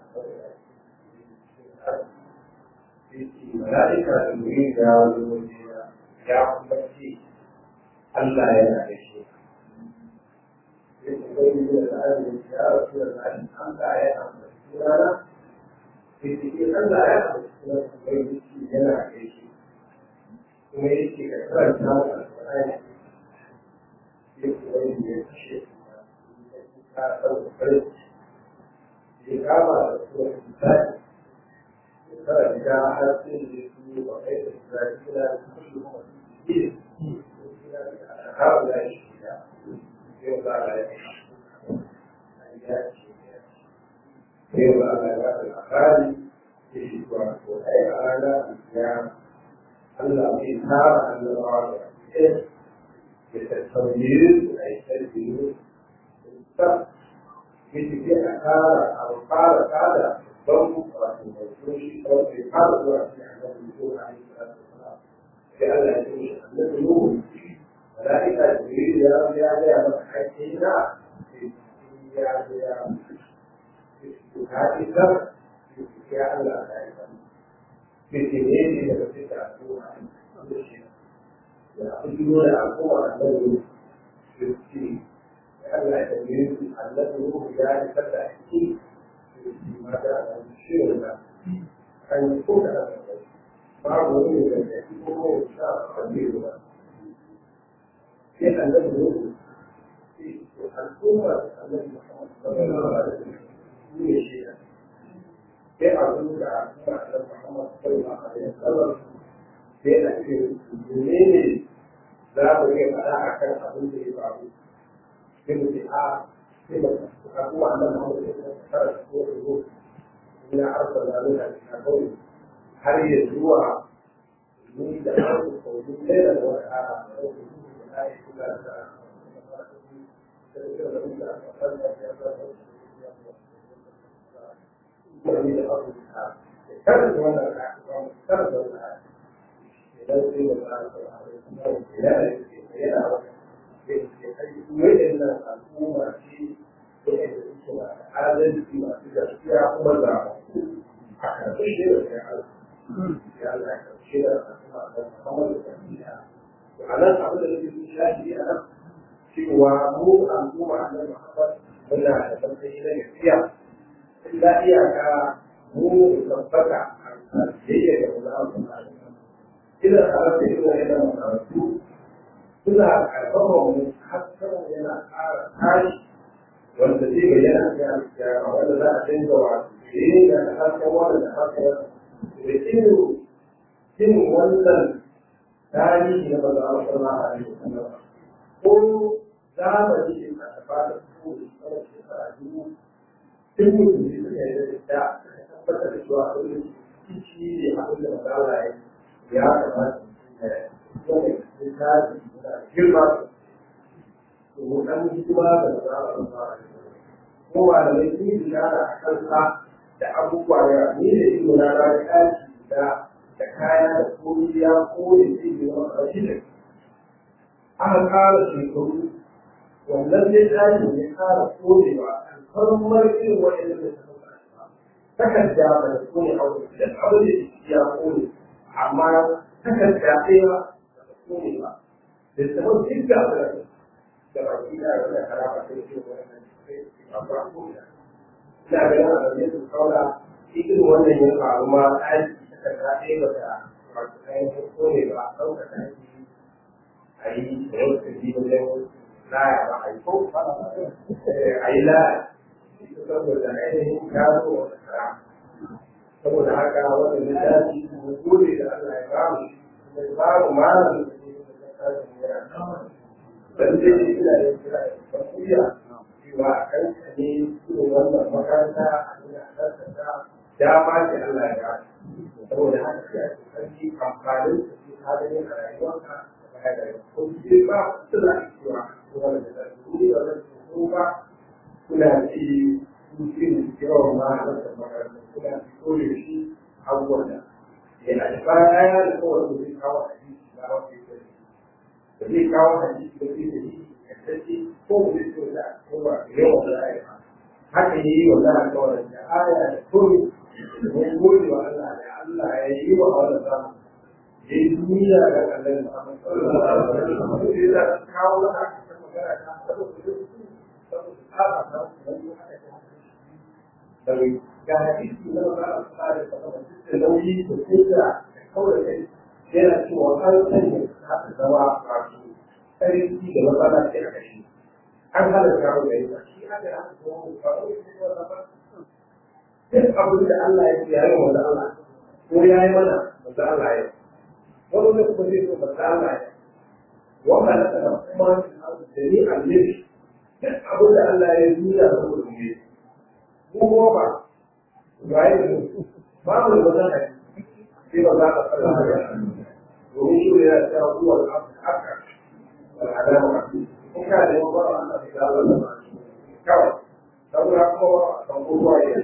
mala'ika da muri da wani waje ya kuma ce Allah yana da shi يقول يا رسول الله أنت يا أحمد أنا في سبيل ألا يأخذ من جناح شيء وما يجي كثرة هذا القرآن يقول يشيء إقامة رسول الله فإذا أحد يسوع وغير ذلك كلهم مسلمين هؤلاء الشيعة yau za a yi yau za a yi ba da labari da shi kuwa ko ai a rana ya Allah bai tara annabawa da ɗaya ya tattauye su a yi tarbiyu ta ya tafi a kara a fara kada don wato mai toshi don bai fara zuwa shi a nan ko a yi sai Allah ya ce shi annabi Nuhu ملائكة جبريل يا رب يا رب يا رب حكينا يا رب يا رب هذه الدرس يا الله في سنين إذا كنت تعرفوها يقولون القوة الذي في السين لأن جبريل الذي هو يعني فتح السين ماذا الشيء أن يكون هذا بعض من يكون إن شاء الله كيف الذي يوجد في الأمة التي محمد صلى الله عليه وسلم هي شيئا كيف أقول على محمد صلى الله عليه وسلم كيف أكثر المسلمين لا بد على أكثر أقول به بعض كيف تحا كيف أقول أن محمد صلى الله عليه وسلم إن أرسل لنا بحقول هل يزوع من دعوة قوله ليلا وحارا كانت وانا كانت وانا وإن الحكومة في adalci masu gaskiya kuma za a karɓi shi da kai ya Allah ya karɓi da kuma da kamar da a nan abin da nake sun shashi a nan cewa mu al'umma a nan Muhammad muna da tsantsani na gaskiya illa iyaka mu tabbata a biyayya da wani abu na ina tare da irin wannan makarantu suna karfafa mu hasken yana ƙara tashi wanda zai bayyana a cikin alkiyama wanda za a canza wa yin da hasken wannan da hasken wannan da irin yin wannan tarihi na maza a sama a yi ko zamani ne a tafa da su da tsawon shekara dubu duk mutum ne suka yi da tabbatar da cewa abin da shi ne abin da magana ya ya kamata ya yi littafi da girma to dan hikima da magana ko ba da mai sun yi a kansa da abubuwa da ni da ido na na kashi da da kaya da koriya ko da ke yi wa ƙarshe aka ƙara shekaru wannan zai tashi ne ƙara korewa kalmar irin wa'anda da suka ba takarda ba da kone aure da abin da ke ya kone amma takarda ɗaya ba da kone ba da sabon duk da da da baki da da haraba da ke wannan ba ba ko ina ga yana da yadda kaula irin wannan ya faru ma aiki takarda ɗaya ba da wato ainihin kone ba a ɗaukaka aiki a yi da yau ka ji wajen laya ba a yi ko a yi laya saboda ainihin gano wata kara saboda haka wannan littafi mu gode da Allah ya bamu da bamu malamin da ke da littafin yana dan dai ina da kira da kuriya cewa a kan ka ne irin wannan makaranta a ina tattata dama ce Allah ya bamu saboda haka sai a sarki amfanin da ke hadari a rayuwarka da baya da ko ce ba suna cewa wannan da ni da wannan ba kuna ci mutum yawan ma a wata makaranta kuna fito da shi abubuwan da yana da baya da kawai da zai kawo hadisi na wanda ya da zai kawo hadisi da zai da shi kaddaki ko da zai da kowa da yawan da ya haka yi wa za a kawai da aya da kuri mun gode wa Allah da Allah ya yi wa wannan samu ya yi duniya da kallon Muhammad sallallahu alaihi wasallam sai da kawo da aka magana ta saboda daga ga hadisi na ba a tsara da da nauyi da kuka da kawai kai yana cewa an sanya haka zama wato sarki da matsala ke a kashi an hana kawo da yi shi haka ya haka zama ba a wani sai wanda ba duk abin da Allah ya ya yi wanda Allah ko ya yi mana wanda Allah ya wani ne kuma zai so wanda Allah ya wanda na kana kuma da ni annabi duk abin da Allah ya yi da saboda mu yi mu kuma ba ga yi ba mu da wannan hadisi sai ba za ka fara da domin shi ne ya ta huwa al-haqq al-adama in ka da yawa ba Allah ya ga wannan kawai saboda kuma ban kowa ya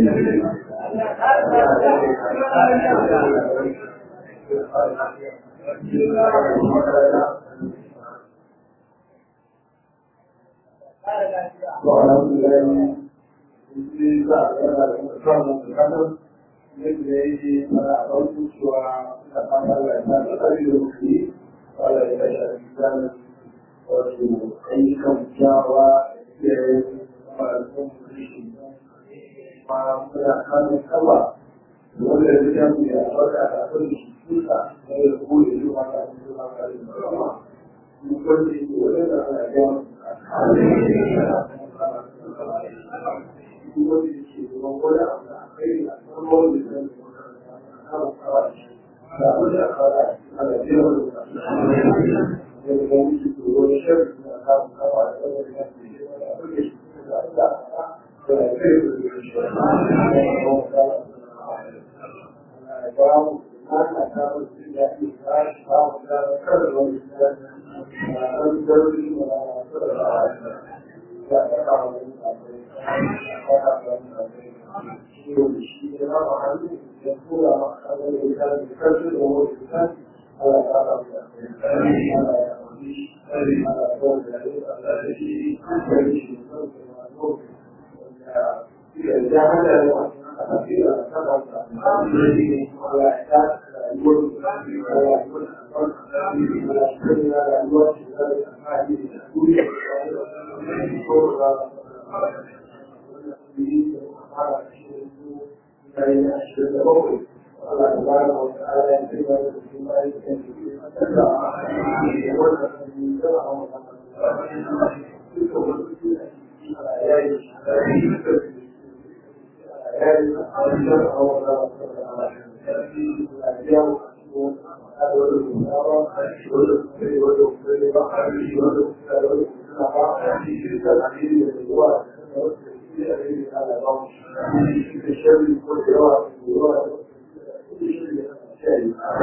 وعلى الله في بعض الأمر القدر مثل يجي على أرض وتقام الإنسان قليل المخيف قال يبشر الإنسان وفي أي كم جاوى ما كان السوا والذي كان يرجع كل شيء ويقول له ما كان يقول من كل شيء ولا على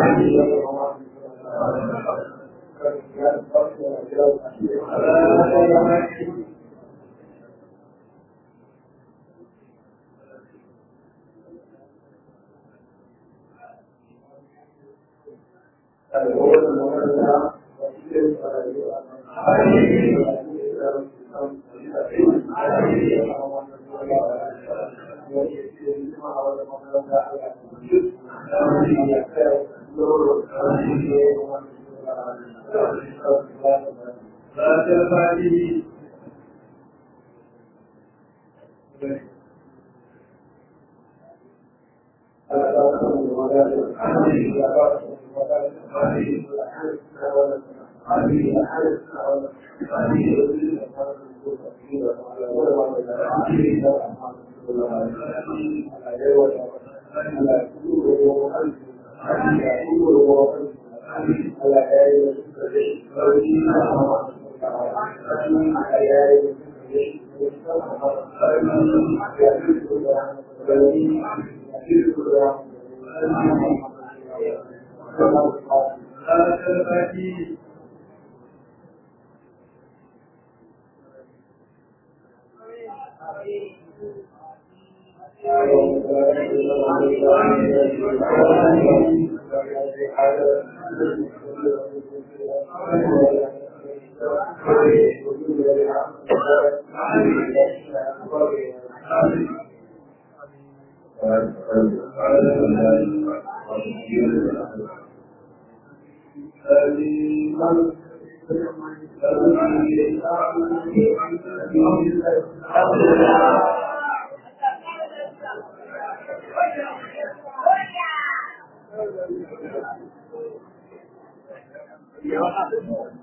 Yeah.